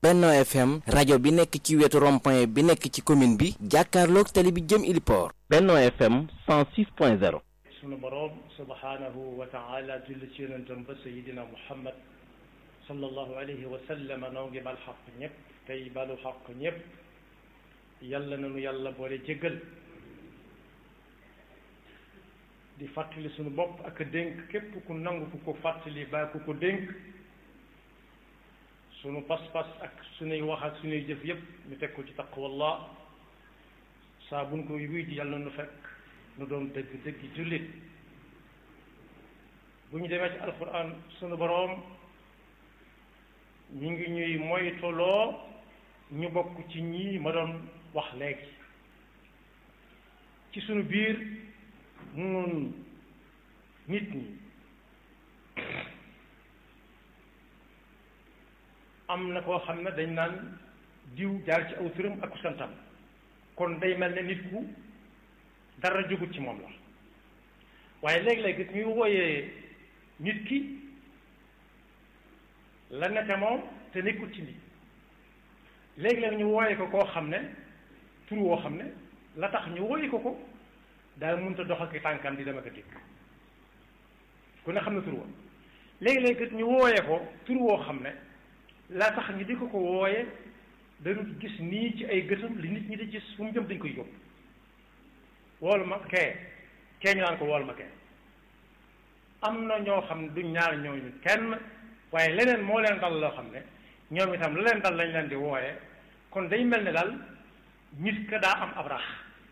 Benno FM rajo bi nekk ci wetu rond-point bi nekk ci commune bi jàkkaarloog tali bi jëm Iliport Benno FM 106.0 sunu boroom subhanahu wa taala julli ci yonentam ba sayidina muhammad sallallahu alayhi wa sallam noo ngi bal xaq ñëpp tey balu xaq ñëpp yàlla nanu yàlla boole jéggal di fàttali sunu bopp ak dénk képp ku nangu ku ko fàttali ba ku ko dénk sunu pas-pas ak sunuy wax ak sunuy jëf yépp ñu teg ko ci taqwallah saa buñ ko wuy ji yàlla nu fekk nu doon dëgg dëgg jullit bu ñu demee ci alquran sunu boroom ñu ngi ñuy moytuloo ñu bokk ci ñii ma doon wax léegi ci sunu biir nun nit ñi am na koo xam ne dañ naan diw jaar ci aw turam ak santam kon day mel ne nit ku dara jógut ci moom la waaye léeg-léeg ñuy wooyee nit ki la nete moom te nekkul ci nit léeg-léeg ñu wooye ko koo xam ne tur woo xam ne la tax ñu wooye ko ko daa mënta dox ak tànkam di dem ak a dikk ku ne xam ne tur woo léeg-léeg ñu wooye ko tur woo xam ne la tax ñu di ko ko wooye dañu gis nii ci ay gëtam li nit ñi di gis fu mu jëm dañ koy yóbbu wool ma kee kee ñu naan ko wool ma kee am na ñoo xam ne duñ ñaar ñooñu kenn waaye leneen moo leen dal loo xam ne ñoom itam la leen dal lañ leen di wooye kon day mel ne daal nit ka daa am ab rax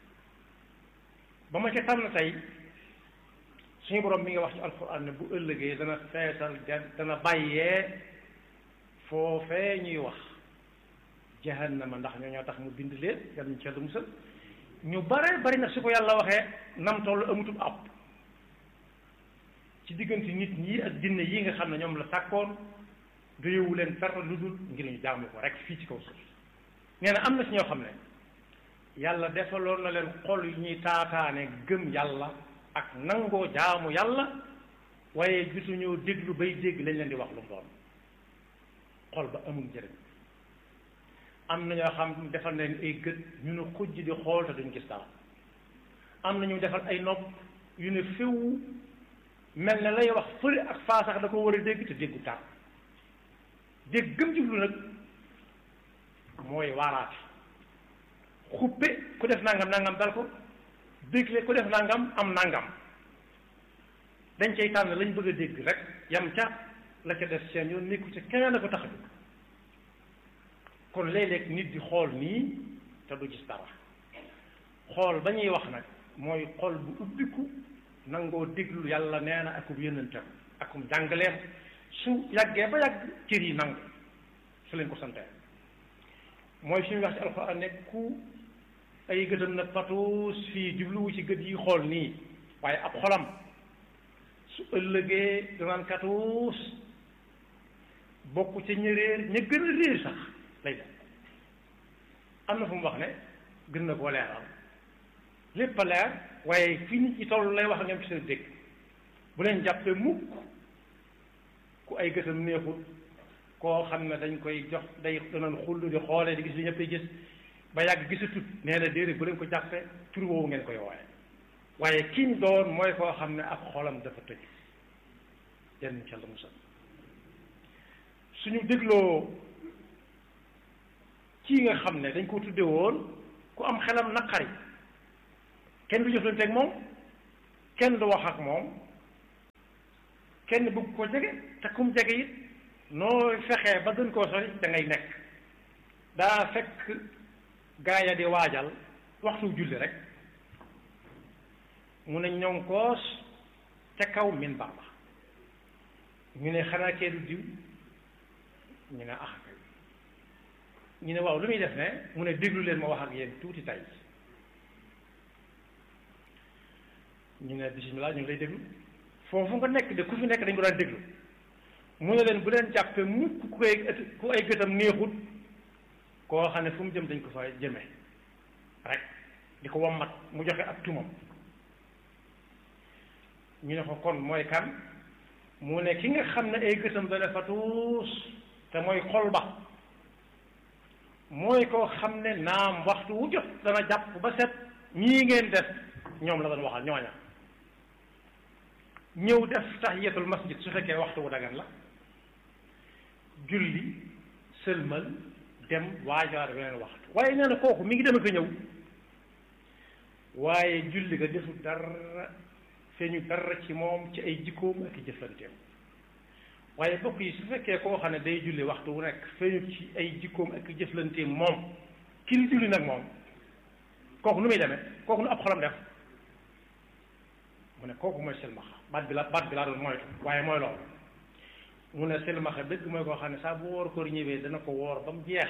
ba ma ca tànn tey suñu borom mi nga wax ci alxuraan ne bu ëllëgee dana feesal dana bàyyee foofee ñuy wax jahannama ndax ñoo ñoo tax mu bind leen yàlla ñu ci yàlla musal ñu bare bari nag su ko yàlla waxee nam toll amutum ab ci diggante nit ñi ak jinne yi nga xam ne ñoom la sàkkoon doyewu leen dara lu dul ngir ñu jaamu ko rek fii ci kaw suuf nee na am na si ñoo xam ne yàlla defaloon na leen xol yu ñuy taataane gëm yàlla ak nangoo jaamu yàlla waaye gisuñoo déglu bay dégg lañ leen di wax lu mu doon xol ba amul njëriñ am na ñoo xam defal nañ ay gët ñu ne xujj di xool te duñ gis dara am na ñu defal ay nopp yu ne féew mel na lay wax fële ak faa sax da ko war a dégg te déggu tar dégg gëm jublu nag mooy waaraate xuppe ku def nangam nangam dal ko dégle ku def nangam am nangam dañ cay tànn lañ bëgg a dégg rek yam ca la ca def seen yoon nekku ci keneen la ko tax a jóg kon léeg-léeg nit di xool nii te du gis dara xool ba ñuy wax nag mooy xol bu ubbiku nangoo déglu yàlla nee na akub yónnentam akum jàngaleem su yàggee ba yàgg cër yi nangu su leen ko santee mooy suñu wax ci alxuraan ne ku ay gëtam na patuus fii jubluwu ci gët yi xool nii waaye ab xolam su ëllëgee danaan katuus bokk ca ña réer ña gën a réer sax lay def am na fu mu wax ne gën na koo leeral lépp a leer waaye fii nit ñi toll lay wax ak ñoom ci seen dégg bu leen jàppee mukk ku ay gëtam neexut koo xam ne dañ koy jox day danañ xullu di xoolee di gis li ñëpp gis ba yàgg gisatut nee na déedéet bu leen ko jàppee tur woowu ngeen koy wooye waaye kiñ doon mooy koo xam ne ab xolam dafa tëj yenn ca la musal suñu dégloo kii nga xam ne dañ ko tudde woon ku am xelam naqari kenn du jëflante ak moom kenn du wax ak moom kenn bëgg ko jege te kum jege it noo fexee ba gën koo sori da ngay nekk daa fekk gaaya di waajal waxtu julli rek mu ne ñoŋ koos ca kaw min baax ba ñu ne xanaa kee du diw ñu ne ah kay ñu ne waaw lu muy def ne mu ne déglu leen ma wax ak yéen tuuti tay ñu ne bisimilah ñu ngi lay déglu foofu nga nekk de ku fi nekk dañ ko daan déglu mu ne leen bu leen jàppee mukk ku koy ku ay gëtam neexut koo xam ne fu mu jëm dañ ko fa jëme rek di ko wammat mu joxe ak tumam ñu ne ko kon mooy kan mu ne ki nga xam ne ay gëtam dana fa tuus te mooy xol ba mooy koo xam ne naam waxtu wu jot dana jàpp ba set ñii ngeen def ñoom la doon waxal ñooña ñëw def tahiyatul masjid su fekkee waxtu wu dagan la julli sëlmal dem waajaar beneen waxtu waaye nee na kooku mi ngi dem ak a ñëw waaye julli ga defu dara feeñu dara ci moom ci ay jikkoom ak i jëflanteem waaye bokk yi su fekkee koo xam ne day julli waxtu wu nekk feeñu ci ay jikkoom ak i jëflanteem moom ki li julli nag moom kooku nu muy demee kooku nu ab xolam def mu ne kooku mooy silmaxa baat bi la baat bi laa doon moytu waaye mooy loolu mu ne silmaxa dëgg mooy koo xam ne saa bu woor koor ñëwee dana ko woor ba mu jeex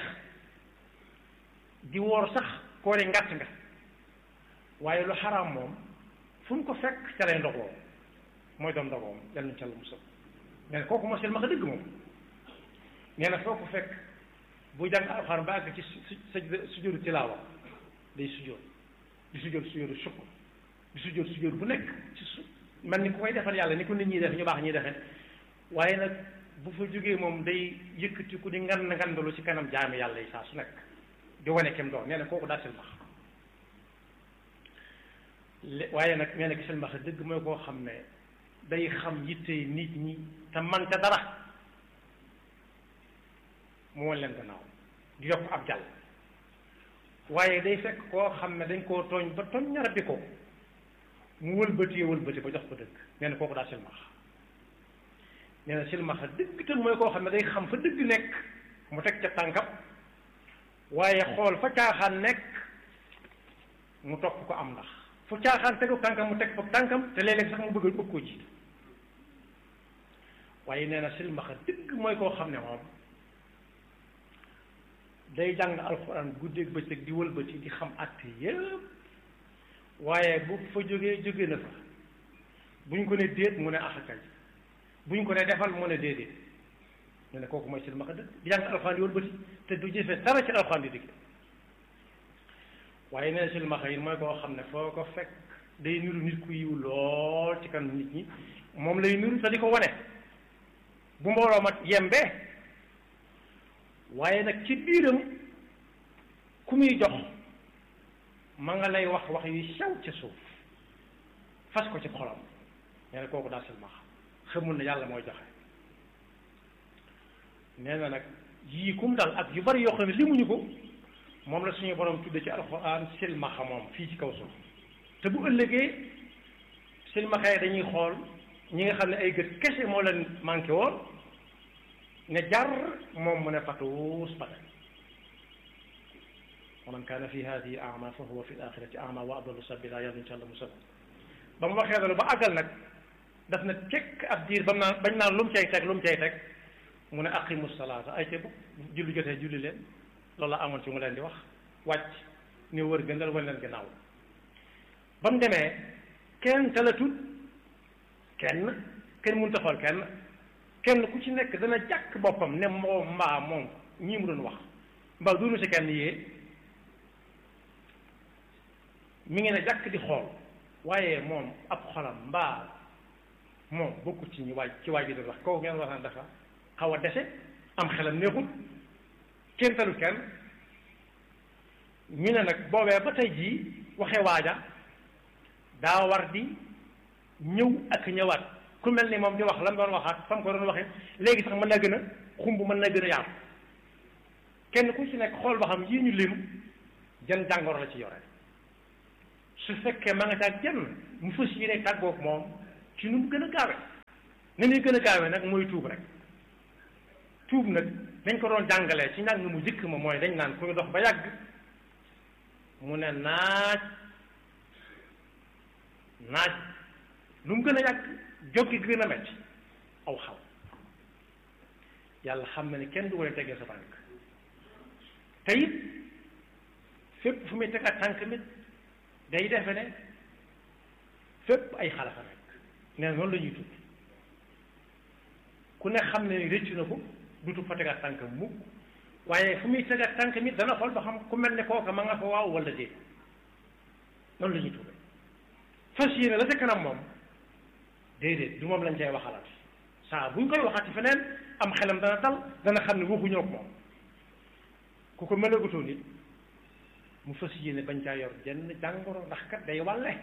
di woor sax koori ngàtt nga waaye lu xaraam moom fu mu ko fekk ca lay ndogoo mooy doon ndogoom yal nañu ca la musal nee na kooku mooy silmaxa dëgg moom nee na foo ko fekk bu jàng alxuraan ba àgg ci su sujjóotu tilaawa day sujjóot di sujjóot sujjóotu sukk di sujjóot sujjóot bu nekk ci su man ni ku koy defal yàlla ni ko nit ñi def ñu baax ñuy defee waaye nag bu fa jógee moom day yëkkati ku di ngan ngandalu ci kanam jaami yàlla yi saa su nekk di wane kem doon nee na kooku daa silmax waaye nag nee na ki silmax dëgg mooy koo xam ne day xam yittey nit ñi te man ca dara mu wan leen gannaaw di yokk ab jàll waaye day fekk koo xam ne dañ koo tooñ ba tooñ ñara bi ko mu wëlbatee wëlbati ba jox ko dëgg nee na kooku daa silmax nee na silmaxa dëgg te mooy koo xam ne day xam fa dëgg nekk mu teg ca tànkam waaye xool fa caaxaan nekk mu topp ko am ndax fu caaxaan tegu tànkam mu teg fa tànkam te léeg-léeg sax mu bëgg bëgg koo jiitu waaye nee na silmaxa dëgg mooy koo xam ne moom day jàng alxuraan guddeeg bëccëg di wëlbati di xam àtte yépp waaye bu fa jógee jóge na fa bu ñu ko ne déet mu ne axakay bu ñu ko ne defal mu ne déedéet ñu ne kooku mooy silmaxa dëgg di jàng alxuraan di wëlbati te du jëfe dara ci alxuraan di digg waaye nee na silmaxa yi mooy koo xam ne foo ko fekk day niru nit ku yiw lool ci kanam nit ñi moom lay niru te di ko wane bu mbooloo ma yembee waaye nag ci biiram ku muy jox ma nga lay wax wax yu sew ca suuf fas ko ci xolam nee na kooku daal silmaxa xamul ne yàlla mooy joxe nee na nag yii kum dal ak yu bari yoo xam ne limuñu ko moom la suñu borom tudde ci alxuraan silmaxa moom fii ci kaw suuf te bu ëllëgee silmaxa yi dañuy xool ñi nga xam ne ay gët kese moo leen manqué woon ne jar moom mu ne patuus pate wa man kaana fi hadihi ama fa huwa fi l axirati ama wa adallu sabila yàlla insha allah musal ba mu waxee loolu ba àggal nag daf na tekk ab diir ba mu naan bañ naan lu mu cay teg lu mu cay teg mu ne aqimu salaata ay ca bu julli jotee julli leen loolu la amoon ci mu leen di wax wàcc ni wër gëndal wan leen gannaaw ba mu demee kenn talatut kenn kenn mënut a xool kenn kenn ku ci nekk dana jàkk boppam ne moom mbaa moom ñii mu doon wax mbaa duunu si kenn yee mi ngi ne jàkk di xool waaye moom ab xolam mbaa moom bokkut ci ñi waaj ci waaj bi doon wax kooku ngeen wax naan dafa xaw a dese am xelam neexul kenn talu kenn ñu ne nag boobee ba tey jii waxe waaja daa war di ñëw ak ñëwaat ku mel ni moom di wax lam doon waxaat fam ko doon waxee léegi sax mën naa gën a xumb mën naa gën a yaatu kenn ku ci nekk xool ba xam yii ñu lim jan jàngoro la ci yore su fekkee ma nga caag jenn mu fas yéene tàggoog moom ci nu mu gën a gaawe ni muy gën a gaawe nag mooy tuub rek tuub nag dañ ko doon jàngalee ci njàng mu jëkk ma mooy dañ naan kuy dox ba yàgg mu ne naaj naaj lu mu gën a yàgg jóggi gën a metti aw xaw yàlla xam na ni kenn du ko tegee sa tànk te it fépp fu muy teg ak tànk mit day defe ne fépp ay xalafa nekk nee na noonu la ñuy tudd ku ne xam ne ni rëccu na ko dutu fa teg ak tànk mukk waaye fu muy teg ak tànk mit dana xool ba xam ku mel ne kooka ma nga fa waaw wala déet noonu la ñuy tudd fas yéene la ca kanam moom déedéet du moom lañ cay waxalaat saa buñ koy waxaati feneen am xelam dana dal dana xam ne waxuñoo ko moom ku ko mënagutoo nit mu fas yéene bañ caa yor jenn jàngoro ndax kat day wàlle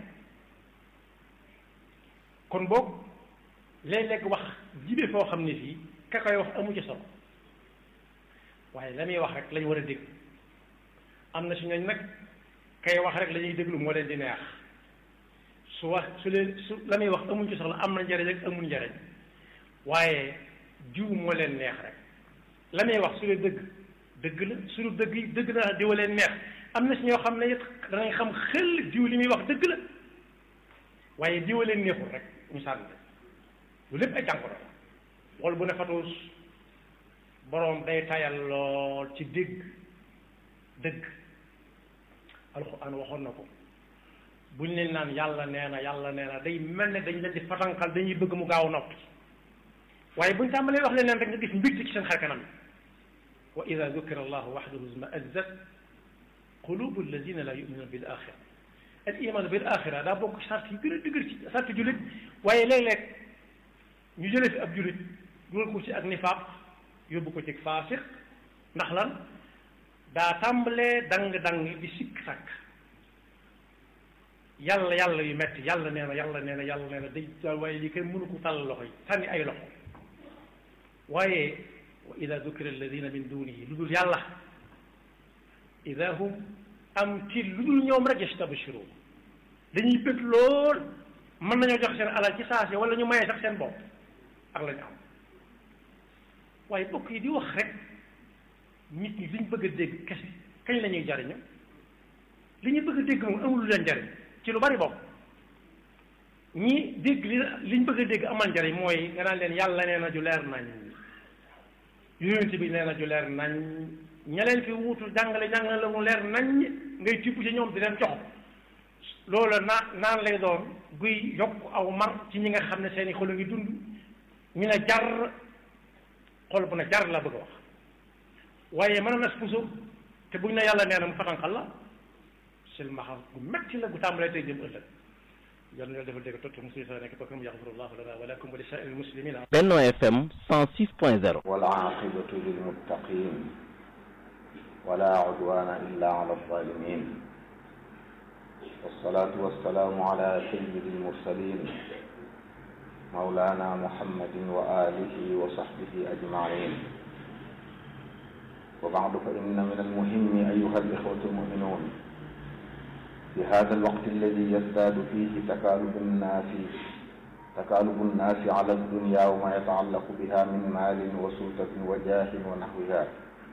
kon boog léeg-léeg wax jibe foo xam ne fii ka koy wax amu ci solo waaye la muy wax rek lañ war a dégg am na si ñooñ nag kay wax rek la ñuy déglu moo leen di neex su wax su leen su la muy wax amuñ ci soxla am na njariñ rek amul njariñ waaye jiw moo leen neex rek la muy wax su leen dëgg dëgg la suñu dëgg yi dëgg na diwa leen neex am na si ñoo xam ne it danañ xam xel jiw li muy wax dëgg la waaye diwa leen neexul rek ñu sànni lu lépp ay jàngoro la wol bu ne fatuus boroom day tayal lool ci dégg dëgg alxuraan waxoon na ko buñ leen naan yàlla nee na yàlla nee na day mel ne dañ leen di fatankal dañuy bëgg mu gaaw noppi waaye buñ tàmbalee wax leen leen rek nga gis mbégte ci seen xar kanam wa ida dukira allahu waxdahu izma'izzat qulubu alladina la yuminuna bil axira al iman bil axira daa bokk sart yi gën a dëgër ci sart jullit waaye léeg-léeg ñu jëlee fi ab jullit dugal ko ci ak nifaaq yóbbu ko ci faasiq ndax lan daa tàmbalee dang-dang di sikk sàkk yàlla yàlla yu metti yàlla nee na yàlla nee na yàlla nee na day waaye li kenn mënu ko tàll loxo yi sànni ay loxo waaye wa ida dukira alladina min dunihi lu dul yàlla ida hum am ci lu dul ñoom rek yastabshirun dañuy bëgg lool mën nañoo jox seen alal ci saase wala ñu mayee sax seen bopp ak la ñu am waaye bokk yi di wax rek nit ñi liñ bëgg a dégg kese kañ la ñuy jariñu li ñu bëgg a dégg moom amul lu leen jariñ ci lu bari bopp ñi dégg li liñ bëgg a dégg amal njariñ mooy nga naan leen yàlla nee na ju leer nañ yonent bi nee na ju leer nañ ña leen fi wuutu jàngale jàngale la mu leer nañ ngay tibb ci ñoom di leen jox loolu naa naan lay doon guy yokk aw mar ci ñi nga xam ne seeni xol a ngi dund ñu ne jar xol bu ne jar la bëgg a wax waaye mën a nas puso te buñ ne yàlla nee na mu fatanqal la silmaxa gu metti la gu tàmbalee tey jëm ëllëg yal na yàlla defal dégg tot musuy sa nekk bakam yaxfirullahu lana wa lakum wa li saa'iril muslimina Benno FM 106.0 wal aaqibatu lil muttaqin wala udwana illa ala zalimin والصلاة والسلام على سيد المرسلين مولانا محمد وآله وصحبه أجمعين وبعد فإن من المهم أيها الإخوة المؤمنون في هذا الوقت الذي يزداد فيه تكالب الناس تكالب الناس على الدنيا وما يتعلق بها من مال وسلطة وجاه ونحوها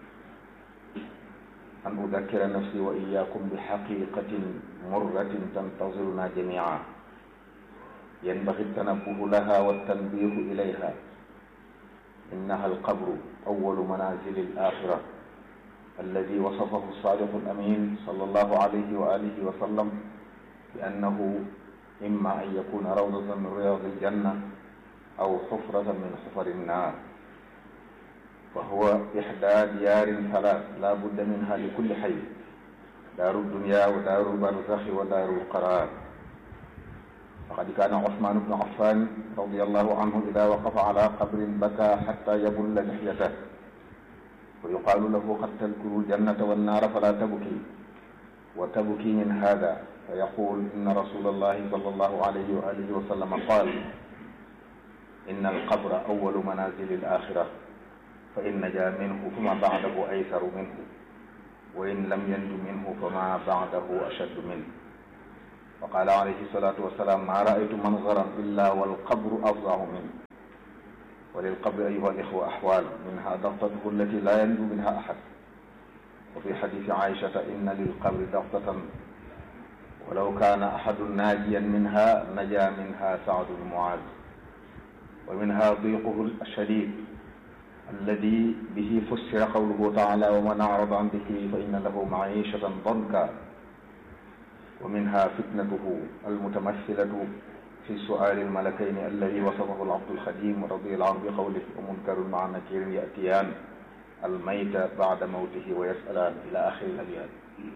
أن أذكر نفسي وإياكم بحقيقة مرة تنتظرنا جميعا ينبغي التنبه لها والتنبيه إليها إنها القبر أول منازل الآخرة الذي وصفه الصادق الأمين صلى الله عليه وآله وسلم بأنه إما أن يكون روضة من رياض الجنة أو حفرة من حفر النار فهو إحدى ديار ثلاث لا بد منها لكل حي دار الدنيا ودار البرزخ ودار القرار فقد كان عثمان بن عفان رضي الله عنه إذا وقف على قبر بكى حتى يبل لحيته ويقال له قد تذكر الجنة والنار فلا تبكي وتبكي من هذا فيقول إن رسول الله صلى الله عليه وآله وسلم قال إن القبر أول منازل الآخرة فإن نجا منه فما بعده أيسر منه وإن لم ينج منه فما بعده أشد منه وقال عليه الصلاة والسلام ما رأيت منظرا إلا والقبر أفظع منه وللقبر أيها الإخوة أحوال منها ضغطته التي لا ينجو منها أحد وفي حديث عائشة إن للقبر ضغطة ولو كان أحد ناجيا منها نجا منها سعد بن معاذ ومنها ضيقه الشديد الذي به فسر قوله تعالى ومن أعرض عن ذكري فإن له معيشة ضنكا ومنها فتنته المتمثلة في سؤال الملكين الذي وصفه العبد الخديم رضي الله عنه بقوله ومنكر مع نكير يأتيان الميت بعد موته ويسألان إلى آخر الأبيات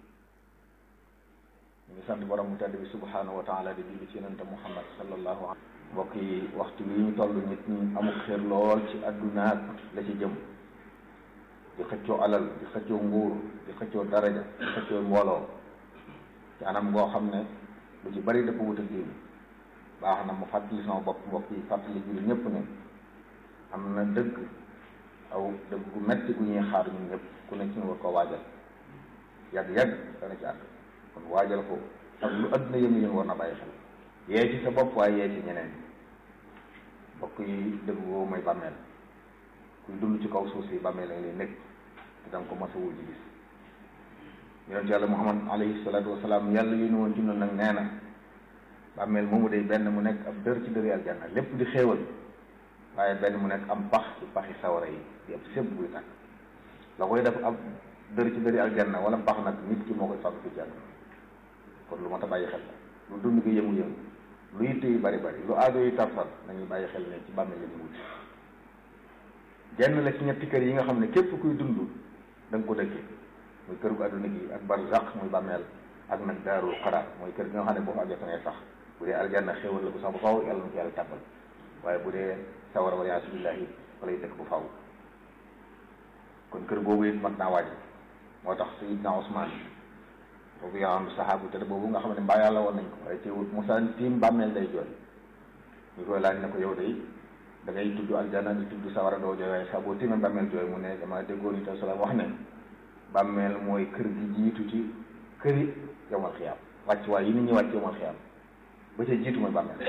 ñu ngi sant borom mu tedd bi subhanahu wa taala di julli ci yonente Muhammad sallallahu alayhi mbokk yi waxtu wi ñu toll nit ñi amul xel lool ci addunaak la ci jëm di xëccoo alal di xëccoo nguur di xëccoo daraja di xëccoo mbooloo ci anam goo xam ne lu ci bari dafa wut ak diine baax na mu fàttali sama bopp mbokk yi fàttali julli ñëpp ne am na dëgg aw dëgg gu metti gu ñuy xaar ñun ñëpp ku ne ci ñu war koo waajal yàgg-yàgg dana ci àgg kon waajal ko ak lu adduna yëngu yëngu war na bàyyi xel yee ci sa bopp waaye yee ci ñeneen mbokk yi dëgg boobu mooy bàmmeel kuy dund ci kaw suuf si bàmmeel la lay nekk te danga ko mos a wul ci gis yonent yàlla muhammad alayhi salaatu wasalaam yàlla yu ñu woon ci noonu nag nee na bàmmeel moomu day benn mu nekk ab dër ci dëri aljanna lépp di xéewal waaye benn mu nekk am pax ci paxi sawara yi di ab séb buy tàkk la koy def ab dër ci dëri aljanna wala pax nag nit ki moo koy fàgg fi jànn kon lu mat a bàyyi xel lu dund gi yëngu-yëngu lu yitte yi bari bari lu aajo yi tarfal nañuy bàyyi xel ne ci bàmmeel la ñu wut genn la ci ñetti kër yi nga xam ne képp kuy dund da nga ko dëkkee muy kër gu àdduna gi ak barzaq muy bàmmeel ak nag daarul xaraar mooy kër gi nga xam ne boo fa àggee fa ngay sax bu dee aljanna xéewal la bu sax bu faw yàlla na ko yàlla tàbbal waaye bu dee sawara wala yaasu billahi fa lay dëkk bu faw kon kër boobu it mat naa waaj moo tax sayidna Usmaan boobu yaa am saxaabu te boobu nga xam ne mbaa yàlla woon nañ ko waaye teewul Musaa tiim bàmmeel day jooy ñu koy laaj ne ko yow day da ngay tudd aljanna di tudd sawara doo jooy waaye saa boo tiimee bàmmeel jooy mu ne dama déggoon itam salaam wax ne bàmmeel mooy kër gi jiitu ci këri yowmal xiyaam wàcc waay yi nit ñi wàcc yowmal xiyaam ba ca jiitu mooy bàmmeel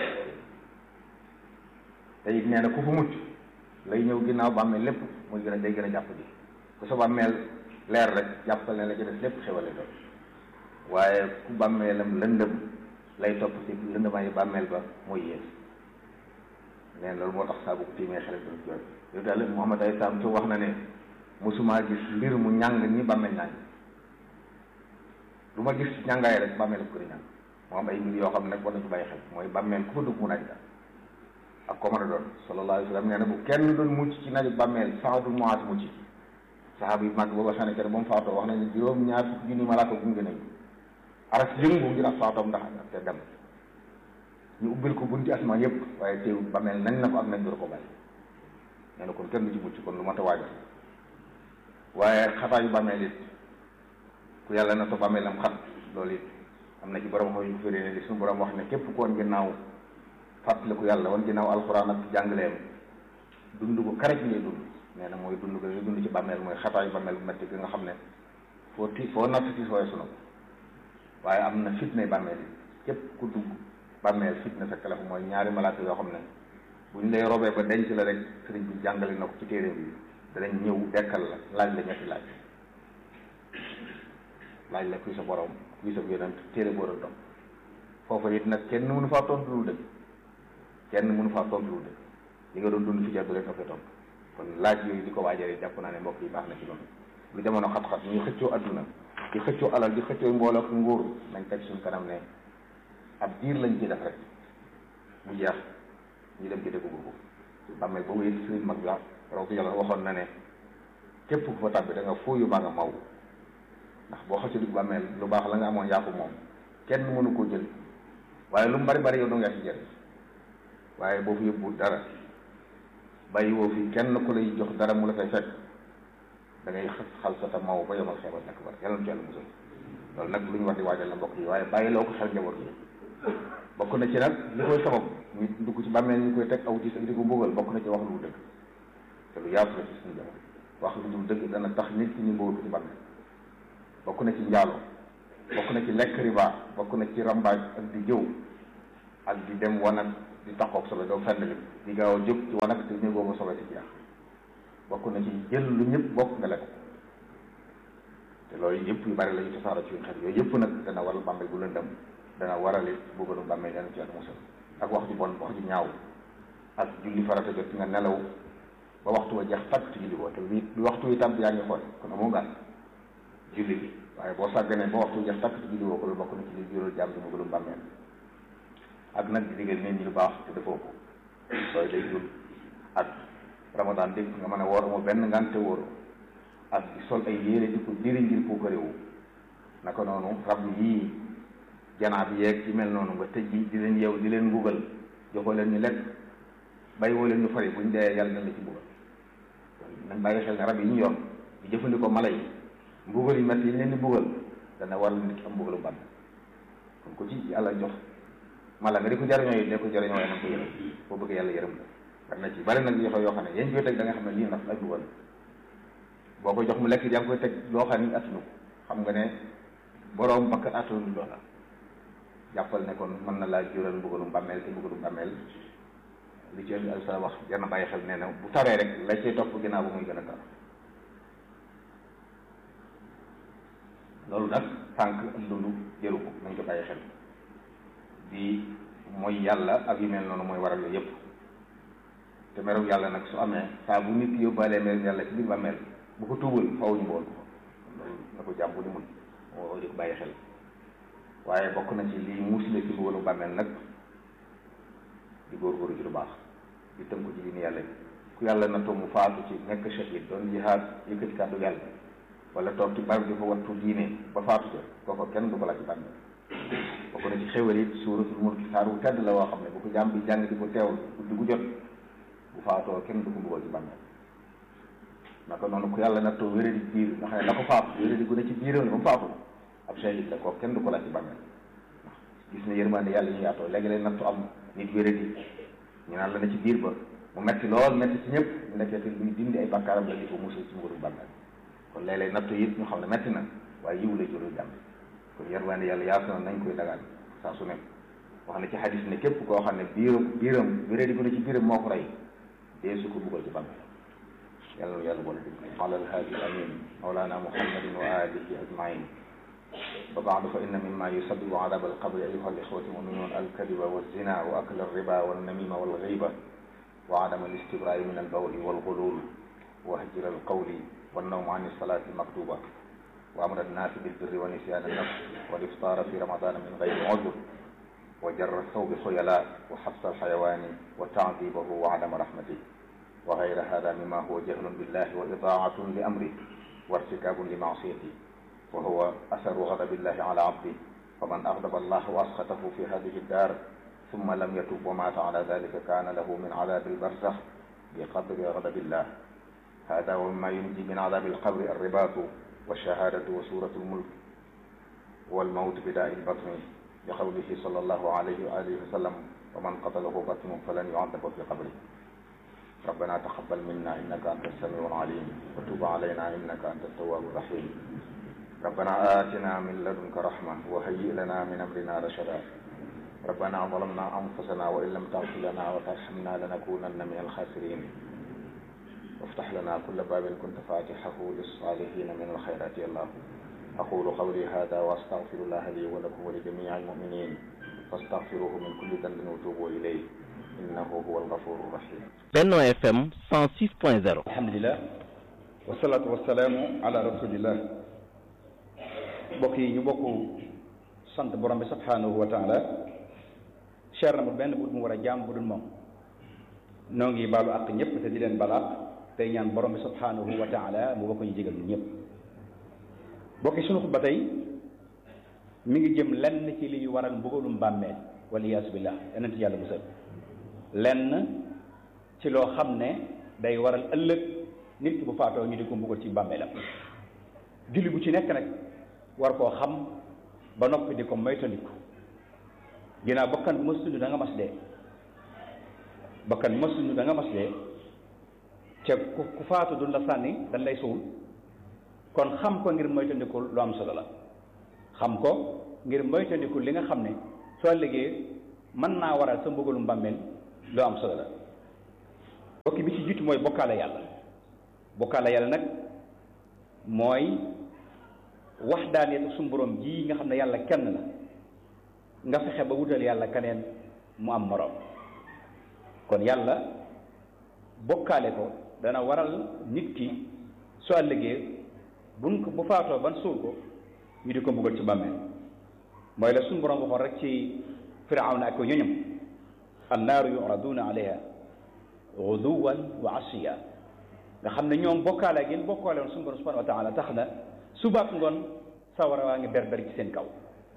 te it nee na ku fa mucc lay ñëw ginnaaw bàmmeel lépp muy gën a day gën a jàpp ji ku sa bàmmeel leer rek jàppal ne la ci des lépp xewale doon waaye ku bàmmeelam lëndëm lay topp ci lëndëmaayu bàmmeel ba mooy yées neen loolu moo tax saa bu ko tiimee xel doon jooy yow daal Muhammad ay saam ci wax na ne mosumaa gis mbir mu ñàng ni bàmmeel ñàng lu ma gis ñàngaay rek bàmmeel ko di ñàng moo am ay mbir yoo xam ne nag war nañu bàyyi xel mooy bàmmeel ku fa dugg mu naaj la ak ko mën a doon sallallahu alayhi wa sallam nee na bu kenn doon mucc ci naaju bàmmeel Saad ibn Muaaz mucc saxaaba yu mag booba xam ne kenn ba mu faatoo wax nañu juróom ñaar fukki junni malaaka gunge nañu aras yëngu ngir ak faatoom ndax te dem ñu ubbil ko bunti asmaan yëpp waaye teewul bàmmeel nañ na ko ak nañ door ko bàyyi nee na kon kenn du ci mucc kon lu mat a waajal waaye xataayu bàmmeel it ku yàlla na to bàmmeel am xat loolu it am na ci borom xam yu ko firee ne li suñu borom wax ne képp ku woon ginnaaw fàttaliku yàlla woon ginnaaw alxuraan ak jàngaleem dund ko karaj ngay dund nee na mooy dund ko ngay dund ci bàmmeel mooy xataayu bàmmeel bu metti gi nga xam ne foo ti foo natt ci sooy sunu ko waaye am na fitna bàmmeel yi képp ku dugg bàmmeel fitna fekk la fa mooy ñaari malaaka yoo xam ne buñ lay robee ba denc la rek sëriñ bi jàngale na ko ci téere bi danañ ñëw dekkal la laaj la ñetti laaj laaj la kuy sa borom kuy sa yonent téere boo doon topp foofa it nag kenn mënu faa tontu lu dëgg kenn mënu faa tontu lu dëgg li nga doon dund fi jar du leen toppee tontu kon laaj yooyu di ko waajare jàpp naa ne mbokk yi baax na ci loolu lu jamono xat-xat ñuy xëccoo adduna di xëccoo alal di xëccoo mbooloo ak nguur nañ teg suñ kanam ne ab diir lañ ci def rek mu jeex ñu dem ci dëgg boobu bàmmeel boobu it sëriñ mag la raw yàlla waxoon na ne képp ku fa tàbbi da nga fooyu baa nga maw ndax boo xëccoo dugg bàmmeel lu baax la nga amoon yaa ko moom kenn mënu koo jël waaye lu mu bari bari yow doo nga ci jël waaye boo fi yóbbu dara bàyyi woo fi kenn ku lay jox dara mu la fay fekk da ngay xal sa ta maw ba yomal xeebal nekk bar yàlla na ci yàlla musal loolu nag lu ñu war di waajal la mbokk yi waaye bàyyi loo ko xel njaboot yi bokk na ci nag li koy sabab ñu dugg ci bàmmeel ñu koy teg aw ci di ko mbugal bokk na ci wax lu dëgg te lu yaatu la ci suñu jamono wax lu dul dëgg dana tax nit ki ñu mbugal ko ci bàmmeel bokk na ci njaalo bokk na ci lekk riba bokk na ci rambaaj ak di jëw ak di dem wanag di taxoog sobe doo fenn li di gaaw a jóg ci wanag te néegoo ba sobe ci jeex bokk na ci jël lu ñëpp bokk nga lekk te loolu yëpp yu bari la yu tasaaro ci xel yooyu yëpp nag dana waral bàmmeel bu lëndëm dana waral it bëggoonu bàmmeel yàlla ci yàlla musal ak wax ju bon wax ju ñaaw ak julli farata jot nga nelaw ba waxtu wa jeex tàkk ci julli boo te bi bi waxtu wi tàbb yaa ngi xool kon amoo gàtt julli bi waaye boo sàgganee ba waxtu jeex tàkk ci julli woo ko lu bokk na ci li jural jàmm ci bëggoonu bàmmeel ak nag di digal nit ñi lu baax te defoo ko loolu day jur ak ramadan dégg nga mën a woor amul benn ngante wóoru ak di sol ay yére di ko diri ngir ko réewu naka noonu rab yii janaa bi yeeg ci mel noonu nga tëj bi di leen yeew di leen mbugal joxoo leen ñu lekk bàyyi woo leen ñu fari buñ dee yàlla na la ci mbugal nañ bàyyi xel ne rab yi ñu yoon di jëfandikoo mala yi mbugal yi metti yi leen di mbugal dana war nit ki am mbugalu bàmmeel kon ko ci yàlla jox mala nga di ko jariñoo yi ne ko jariñoo yi na ko yërëm boo bëgg yàlla yërëm la war na ci bari nag yoxo yoo xam ne yéen koy teg da nga xam ne lii ndax ay mbugal boo ko jox mu lekk yaa ngi koy teg loo xam ne attunu xam nga ne boroom bakk attunu loola jàppal ne kon mën na laa jural mbugalu bàmmeel te mbugalu bàmmeel li ci indi al sa wax jar na bàyyi xel nee na bu taree rek la cay topp ginnaaw ba muy gën a tar loolu nag tànk ak dund jëru ko nañ ko bàyyi xel di mooy yàlla ak yu mel noonu mooy waral yooyu yëpp te merew yàlla nag su amee saa bu nit ki yóbbaalee merew yàlla ci biir bàmmeel bu ko tuubal faw ñu mbool ko loolu na ko jàmm bu di mun moo di ko bàyyi xel waaye bokk na ci lii musle ci mbugalu bàmmeel nag di góorgóorlu ci lu baax di tënk ci diine yàlla bi ku yàlla na mu faatu ci nekk shahid doon jihaad yëkkati kàddu yàlla wala toog ci barab di ko wattu diine ba faatu ca kooku kenn du ko laaj ci bàmmeel bokk na ci xéwal it suuratul mulk saar wu tedd la woo xam ne bu ko jàmm bi jàng di ko teewul guddi gu jot bu faatoo kenn du ko mbugal ci bàmmeel naka noonu ku yàlla nattoo wéradi biir nga xam ne la ko faatu wéradi gu ne ci biiram la ba mu faatu ab shahid la kooku kenn du ko laaj ci bàmmeel ndax gis na yërmande yàlla ñu yaatoo léegi-léeg nattu am nit wéradi ñu naan la ne ci biir ba mu metti lool metti ci ñëpp nekkee luy dindi ay bàkkaaram la di ko musul ci mbugalum bàmmeel kon léeg-léeg nattu it ñu xam ne metti na waaye yiw la juru jàmm kon yërmande yàlla yaatu na nañ koy dagaan saa su ne wax na ci xadis ne képp koo xam ne biiram biiram wéradi gu ne ci biiram moo ko rey dee su ko buggal ci bàmmeel yàlla na yàlla boole dégg ala alhaadi amin mawlana muhammadin wa alihi ajmain وبعد فإن مما يسبب عذاب القبر أيها الإخوة المؤمنون الكذب والزنا وأكل الربا والنميمة والغيبة وعدم الاستبراء من البول والغلول وهجر القول والنوم عن الصلاة المكتوبة وأمر الناس بالبر ونسيان النفس والإفطار في رمضان من غير عذر وجر الثوب خيلاء وحبس الحيوان وتعذيبه وعدم رحمته وغير هذا مما هو جهل بالله وإضاعة لأمره وارتكاب لمعصيته وهو أثر غضب الله على عبده فمن أغضب الله وأسخطه في هذه الدار ثم لم يتب ومات على ذلك كان له من عذاب البرزخ بقدر غضب الله هذا ومما ينجي من عذاب القبر الرباط والشهادة وسورة الملك والموت بداء البطن بقوله صلى الله عليه وآله وسلم ومن قتله بطن فلن يعذب في قبره ربنا تقبل منا إنك أنت السميع العليم وتب علينا إنك أنت التواب الرحيم ربنا آتنا من لدنك رحمة وهيئ لنا من أمرنا رشدا ربنا ظلمنا أنفسنا وإن لم تغفر لنا وترحمنا لنكونن من الخاسرين وافتح لنا كل باب كنت فاتحه للصالحين من الخيرات يا الله أقول قولي هذا وأستغفر الله لي ولكم ولجميع المؤمنين فاستغفروه من كل ذنب وتوبوا إليه إنه هو الغفور الرحيم Benno FM 106.0 alhamdulilah wasalaatu wasalaamu ala rasulillah mbokk yi ñu bokk sant borom bi subhanahu wa taala cher na mu benn bu mu war a jaam bu dul moom noo ngi baalu àq ñëpp te di leen balaax tey ñaan borom bi subhanahu wa taala mu bokk ñu jégal ñu ñëpp mbokk yi sunu xutba tey mi ngi jëm lenn ci li ñu waral mbugalum bàmmeel wala iyaasu billah yeneen ci yàlla musal lenn ci loo xam ne day waral ëllëg nit ki bu faatoo ñu di ko mbugal ci bàmmeelam julli bu ci nekk nag war koo xam ba noppi di ko moytandiku ginnaaw bakkan bu mas dund da nga mas dee bakkan bu mas dund da nga mas dee ca ku ku faatu du la sànni dañ lay suul kon xam ko ngir moytandiku lu am solo la xam ko ngir moytandiku li nga xam ne soo liggéey mën naa waral sa mbugalum bàmmeel lu am solo la bokki bi ci jiitu mooy bokkaale yàlla bokkaale yàlla nag mooy wax daaneel suñu borom ji nga xam ne yàlla kenn la nga fexe ba wutal yàlla keneen mu am moroom kon yàlla bokkaale ko dana waral nit ki su àllëgee buñ ko bu faatoo ban suul ko ñu di ko mbugal ci bàmmeel mooy la suñu borom waxoon rek ci firawna ak ko ñoñam annaaru yuraduna alayha guduwan wa asiya nga xam ne ñoom bokkaale ngeen bokkaale woon suñu borom subhanahu wa taala tax na subaak ngoon sawara waa ngi berber ci seen kaw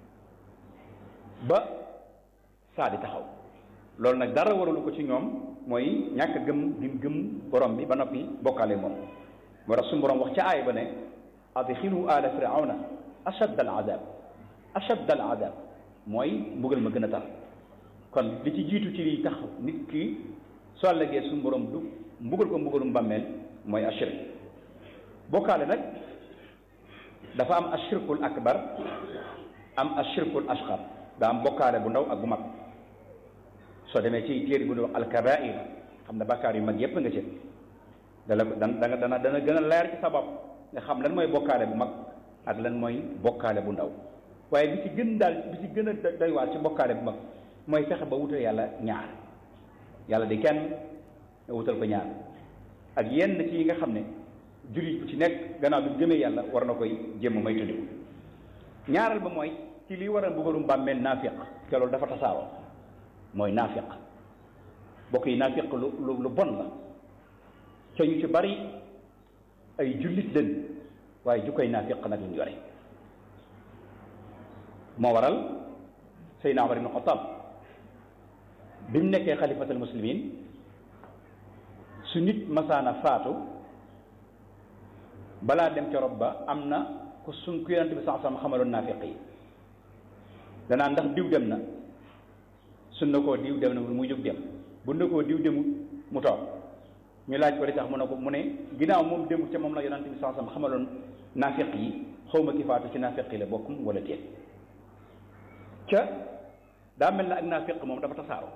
ba saa di taxaw loolu nag dara waralu ko ci ñoom mooy ñàkk gëm gi gëm borom bi ba noppi bokkaale moom moo tax suñu borom wax ca aay ba ne adxilu ala firawna ashadda al azab ashadda al azab mooy mbugal ma gën a tar kon li ci jiitu ci liy tax nit ki soo àllëgee suñu borom du mbugal ko mbugalum bàmmeel mooy ashirk bokkaale nag dafa am ashirkul akbar am ashirkul asqar daa am bokkaale bu ndaw ak bu mag soo demee ci téere bu ñuy wax alkabair xam ne bakkaar yu mag yépp nga ci dana dana dana dana gën a leer ci sa bopp nga xam lan mooy bokkaale bu mag ak lan mooy bokkaale bu ndaw waaye bi ci gën daal bi ci gën a doy waar ci bokkaale bu mag mooy fexe ba wutal yàlla ñaar yàlla di kenn nga wutal ko ñaar ak yenn ci yi nga xam ne jullit bu ci nekk gannaaw bi gëmee yàlla war na koy jéem may tuddiku ñaaral ba mooy ci lii war a mbugalum bàmmeel naafiq te loolu dafa tasaaroo mooy naafiq bokk yi naafiq lu lu lu bon la te ñu ci bari ay jullit lañ waaye jukkoy naafiq nag lañ yore moo waral Seydina Umar ibn Xattaab bi mu nekkee xalifatul muslimin su nit masaana faatu balaa dem ca rob ba am na ku suñ ku yonent bi sax sama xamaloon naafiq yi danaa ndax diw dem na suñ na koo diw dem na mu jóg dem bu na koo diw demut mu toog ñu laaj ko li tax mu ne ko mu ne ginnaaw moom demut ca moom la yonent bi sax sama xamaloon naafiq yi xawma ki faatu ci naafiq yi la bokkum wala déet ca daa mel na ak naafiq moom dafa tasaaroo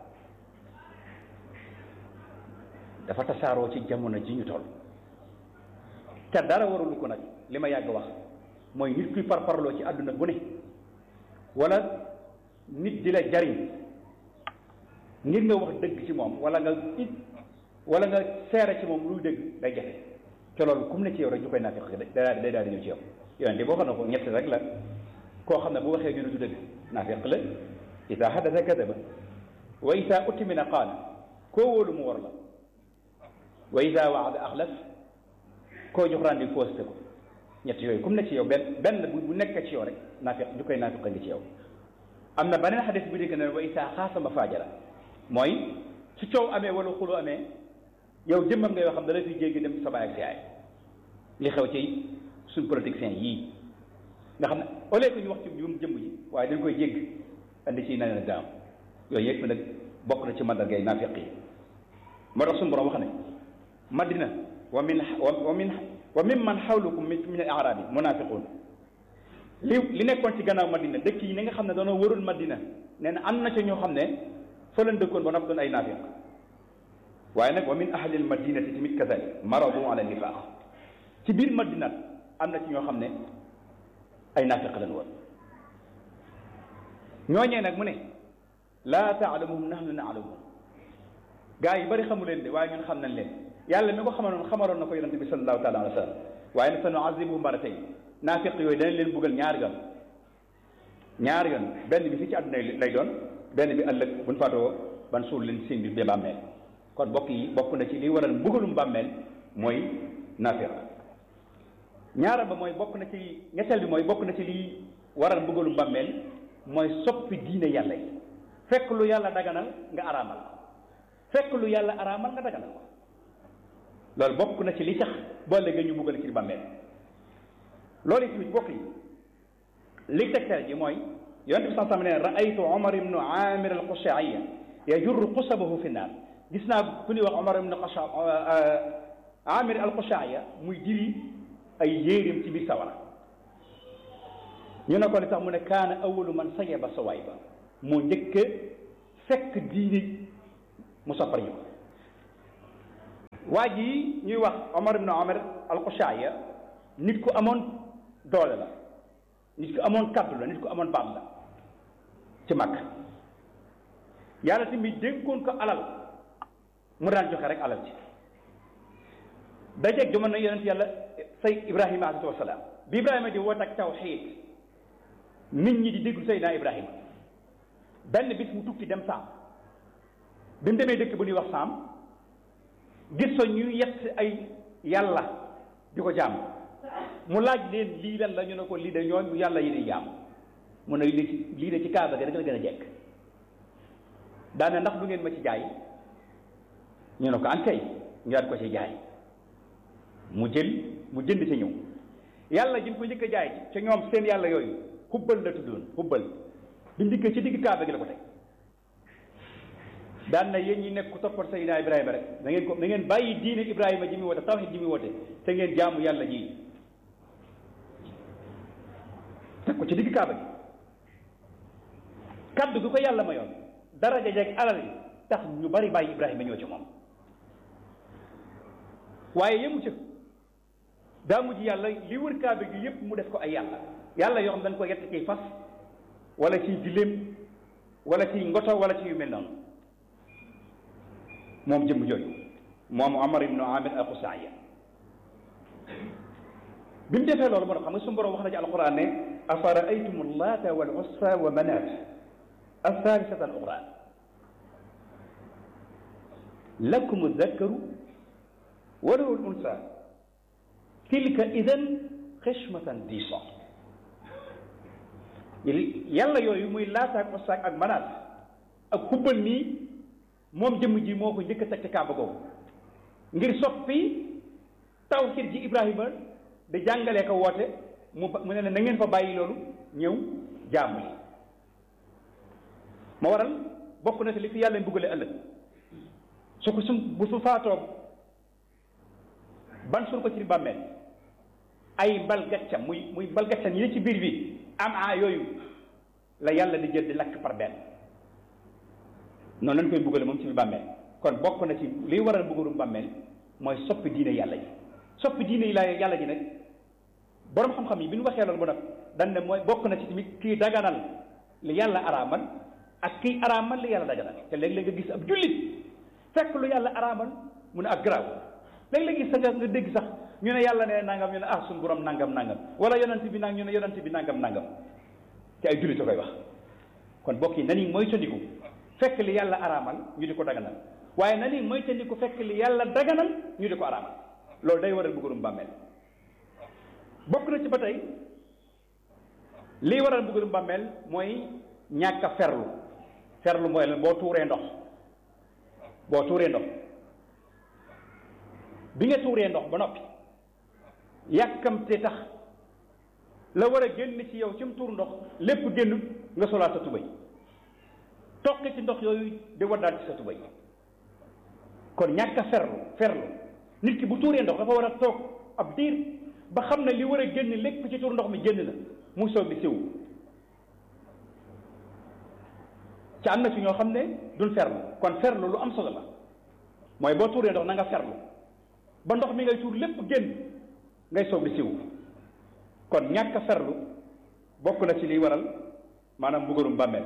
dafa tasaaroo ci jamono ji ñu toll te dara warulu ko nag li ma yàgg wax mooy nit kuy parparloo ci àdduna bu ne wala nit di la jariñ ngir nga wax dëgg ci moom wala nga it wala nga seere ci moom luy dëgg day jafe te loolu kum ne ci yow rek ñu koy naafiq day day daal di ñëw ci yow yoon di boo xam ne ko ñett rek la koo xam ne bu waxee ñu ne du dëgg naafiq la ida hadasa kadaba wa ida utimina qaala koo wóolu mu war la wa ida waada axlaf koo jox randi posté ko ñett yooyu comme ne ci yow benn benn bu nekk ci yow rek naafiq ju koy naafiq ngi ci yow am na beneen xadis bu dégg ne wa ida xaasama faajara mooy su coow amee wala xulu amee yow jëmmam ngay yoo xam da la fi jéggi dem sa baay ak si yaay li xew ci suñ politiciens yii nga xam ne au lieu que ñu wax ci jum jëmm ji waaye dañ koy jégg andi ci neneen gaam yooyu yëpp nag bokk na ci mandargay naafiq yi moo tax suñu borom wax ne madina wa min wa min wa min man xawlukum min min al arabi munafiqun li li nekkoon ci gannaaw madina dëkk yi ni nga xam ne doona wërul madina nee na am na ca ñoo xam ne fa leen dëkkoon ba noppi doon ay naafiq waaye nag wa min ahli al madinati tamit kazalik maradu ala nifaq ci biir madina am na ci ñoo xam ne ay naafiq lañ woon ñooñee nag mu ne laa taalamuhum nahnu naalamuhum gaa yi bari xamu leen de waaye ñun xam nañ leen yàlla mi ko xamaloon xamaloon na ko yonente bi sallallahu taala alayhi wa sallam waaye nag sa nuazibuhum marratayn naafiq yooyu danañ leen buggal ñaari yoon ñaari yoon benn bi fii ci àdduna lay doon benn bi ëllëg buñ faatoo ban suul leen seen biir bee bàmmeel kon bokk yi bokk na ci li waral mbugalum bàmmeel mooy naafiq ñaareel ba mooy bokk na ci ñetteel bi mooy bokk na ci lii waral mbugalum bàmmeel mooy soppi diine yàlla yi fekk lu yàlla daganal nga araamal fekk lu yàlla araamal nga daganal ko loolu bokk na ci li tax boo léegi ñu buggal ci bàmmeel loolu it tamit bokk yi li tegtal ji mooy yonent bi sax ne raaytu omar ibnu amir al qushaiya yajurru qusabahu fi naar gis naa ku ñuy wax omar ibnu qusha amir al qushaiya muy diri ay yéerim ci biir sawara ñu ne ko li tax mu ne kaana awalu man sayaba sawaay ba moo njëkk fekk diini mu soppar ñu ko waa ji ñuy wax Omar ibn Omar al-Qushaya nit ku amoon doole la nit ku amoon kaddu la nit ku amoon baat la ci mag yàlla tamit dénkoon ko alal mu daan joxe rek alal ci dajeeg jamono yonent yàlla say Ibrahima alayhi wasalaam bi Ibrahima di woote ak tawxiid nit ñi di déglu Seydina Ibrahima benn bis mu tukki dem saam bi mu demee dëkk bu ñuy wax saam gis fa ñu yett ay yàlla di ko jaam mu laaj leen lii lan la ñu ne ko lii de ñooñu yàlla yi di jaam mu ne lii ci lii de ci kaaba gi rek la gën a jekk daane ndax du ngeen ma ci jaay ñu ne ko an kay ñu daat ko ci jaay mu jël mu jënd ci ñëw yàlla ji ko njëkk a jaay ca ñoom seen yàlla yooyu xubbal la tuddoon xubbal bi ndikkee ci digg kaaba gi la ko teg daan na yéen ñi nekk ku toppat Seydina Ibrahima rek da ngeen ko da ngeen bàyyi diine Ibrahima ji muy woote tawhid ji muy woote te ngeen jaamu yàlla ji teg ko ci digg kaaba gi kaddu gi ko yàlla mayoon daraja jeeg alal yi tax ñu bari bàyyi Ibrahima ñoo ci moom waaye yemu ca daa mujj yàlla li wër kaaba gi yépp mu def ko ay yàlla yàlla yoo xam dañ ko yett ciy fas wala ciy giléem wala ciy ngoto wala ci yu mel noonu moom jëmm jooju moom Amar ibnu Amir al-Qusaaya bi mu defee loolu moo tax xam nga suñu borom wax na ci alquran ne afara aytum laata wal uzza wa manaat الثالثة الأخرى لكم الذكر وله الأنثى تلك إذا خشمة ضيصى yàlla yooyu muy laataak ostaak ak manaat ak xubbal nii moom jëmm ji moo ko njëkk a teg ci kaaba googu ngir soppi tawhid ji Ibrahima di jàngalee ko woote mu mu ne na ngeen fa bàyyi loolu ñëw jaamu li ma waral bokk na ci li fi yàlla mbugale ëllëg su ko sum bu su faatoo ban suul ko ci bàmmeel ay mbal gaccam muy muy mbal gaccam yi ne ci biir bi am a yooyu la yàlla di jël di lakk par benn noonu lañ koy mbugale moom ci biir bàmmeel kon bokk na ci liy waral mbugalum bàmmeel mooy soppi diine yàlla ji soppi diine yi la yàlla ji nag boroom xam-xam yi bi ñu waxee loolu ba nag dañ ne mooy bokk na ci tamit kii daganal li yàlla araamal ak kii araamal li yàlla daganal te léeg-léeg nga gis ab jullit fekk lu yàlla araamal mu ne ak garaaw léeg-léeg gis sa nga dégg sax ñu ne yàlla ne nangam ñu ne ah suñu borom nangam nangam wala yonent bi nang ñu ne yonent bi nangam nangam te ay jullit a koy wax kon bokk yi nani mooy tandiku fekk li yàlla araamal ñu di ko daganal waaye nani mooy tandiku fekk li yàlla daganal ñu di ko araamal loolu day waral mbugalum bàmmeel bokk na ci ba tey lii waral mbugalum bàmmeel mooy ñàkk a ferlu ferlu mooy lan boo tuuree ndox boo tuuree ndox bi nga tuuree ndox ba noppi yàkkamte tax la war a génn ci yow ci mu tuur ndox lépp génn nga solaat sa tubay toqi ci ndox yooyu di waddaat ci sa tubay kon ñàkk a ferlu ferlu nit ki bu tuuree ndox dafa war a toog ab diir ba xam ne li war a génn lépp ci tuur ndox mi génn na mu soog di siw ci am na ci ñoo xam ne duñ ferlu kon ferlu lu am solo la mooy boo tuuree ndox na nga ferlu ba ndox mi ngay tuur lépp génn ngay soog di siw kon ñàkk a ferlu bokk na ci liy waral maanaam mbugalum bàmmeel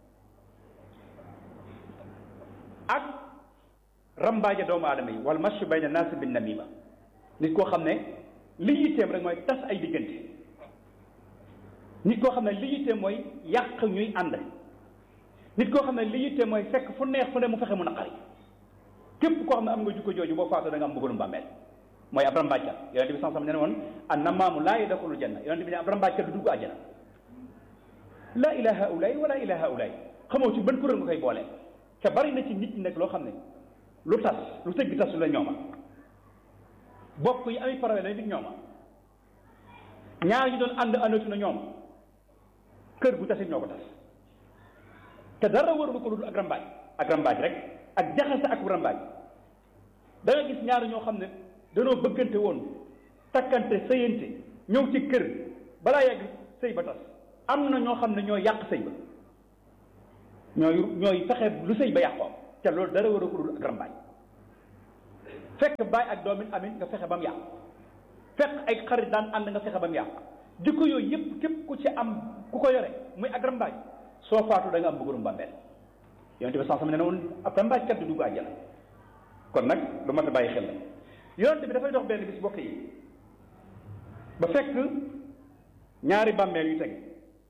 ak rambaaje doomu aadama yi wal mashu bayna naasi bin namima nit koo xam ne li yitteem rek mooy tas ay diggante nit koo xam ne li yitteem mooy yàq ñuy ànd nit koo xam ne li yitteem mooy fekk fu neex fu ne mu fexe mu naqari képp koo xam ne am nga jukko jooju boo faatoo da nga am mbugalum bàmmeel mooy ab rambaajkat yonente bi sansam ne ne woon an namaamu laa yadxulul janna yonente bi ne ab rambaajkat du dugg àjjana laa ilaha haulaay wala ilaha haulaay xamoo ci ban kuréel nga koy boole te bari na ci nit ñi nag loo xam ne lu tas lu tëgg tasu la ñooma bokk yi ami problème la nit ñooma ñaar ñu doon ànd àndatu na ñoom kër gu tasit ñoo ko tas te dara waralu ko lu dul ak rambaaj ak rambaaj rek ak jaxase ak rambaaj da nga gis ñaar ñoo xam ne danoo bëggante woon takkante sëyante ñëw ci kër balaa yàgg sëy ba tas am na ñoo xam ne ñooy yàq sëy ba ñooy ñooy fexe lu sëy ba yàqoo te loolu dara war a ko dul ak rambaaj fekk baay ak doomin amin nga fexe ba mu yàqu fekk ay xarit daan ànd nga fexe ba mu yàqu jikko yooyu yëpp képp ku ci am ku ko yore muy ak rambaaj soo faatu da nga am bëggurum bàmmeel yonente bi sax sama ne ne woon ab rambaajkat du dugg àjjana kon nag lu mat a bàyyi xel la yonente bi dafay dox benn bis bokk yi ba fekk ñaari bàmmeel yu teg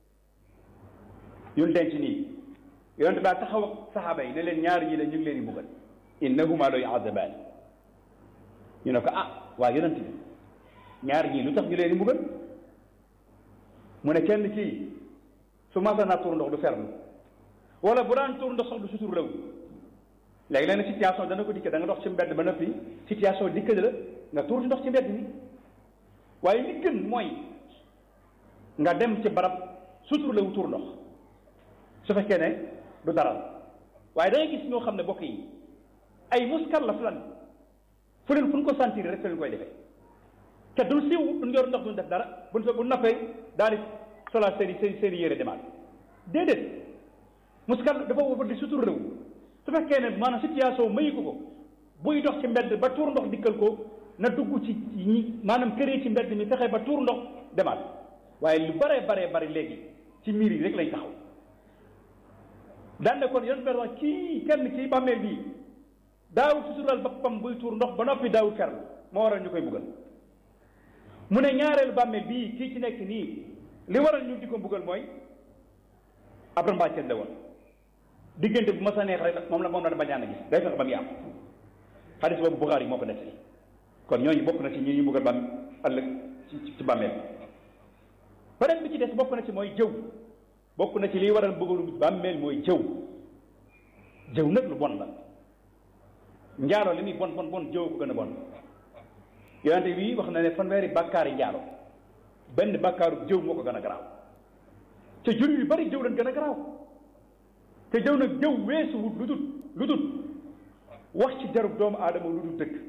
yun denc nii yonente daa taxaw ak saxaaba yi ne leen ñaari ñi la ñu ngi leen di buggal innahuma la yu'adabaan ñu ne ko ah waa yonente bi ñaari ñii lu tax ñu leen di buggal mu ne kenn kii su masa naa tuur ndox du ferlu wala bu daan tuur ndox sax du sutur law léegi leen situation dana ko dikke da nga dox ci mbedd ba noppi situation dikke la nga tuur ndox ci mbedd mi waaye li gën mooy nga dem ci barab sutur la wu tuur ndox su fekkee ne du daral waaye da ngay gis ñoo xam ne bokk yi ay muskar la fulan fu leen fu ñu ko sentir rek fu leen koy defee te duñ siiw duñ yor ndox duñ def dara buñ fa bu nappee daal di solaat seen i seen seen i yére demaat déedéet muskar dafa war di sutur réew su fekkee ne maanaam situation mayu ko ko buy dox ci mbedd ba tuur ndox dikkal ko na dugg ci ñi maanaam këree ci mbedd mi fexe ba tuur ndox demaat waaye lu baree baree bari léegi ci miir yi rek lañ taxaw daan ne kon yoon wax kii kenn ci bàmmeel bii daawut sutural boppam buy tuur ndox ba noppi daawut ferlu moo waral ñu koy buggal mu ne ñaareelu bàmmeel bii kii ci nekk nii li waral ñu di ko buggal mooy ab rambàcceel la woon diggante bu ma sa neex rek moom la moom la bañ a gis day fexe ba muy am xadis boobu Buxaari yi moo ko nettali kon ñooñu bokk na ci ñi ñu buggal bam ëllëg ci ci bàmmeel beneen bi ci des bokk na ci mooy jëw bokk na ci liy waral bëggalu bàmmeel mooy jëw jëw nag lu bon la njaaloo li muy bon bon bon jëw ko gën a bon yonente bi wax na ne fanweeri bàkkaari njaalo benn bàkkaaru jëw moo ko gën a garaaw te jur yu bari jëw lañ gën a garaaw te jëw nag jëw weesu wut lu dul lu dul wax ci jarub doomu aadama lu dul dëgg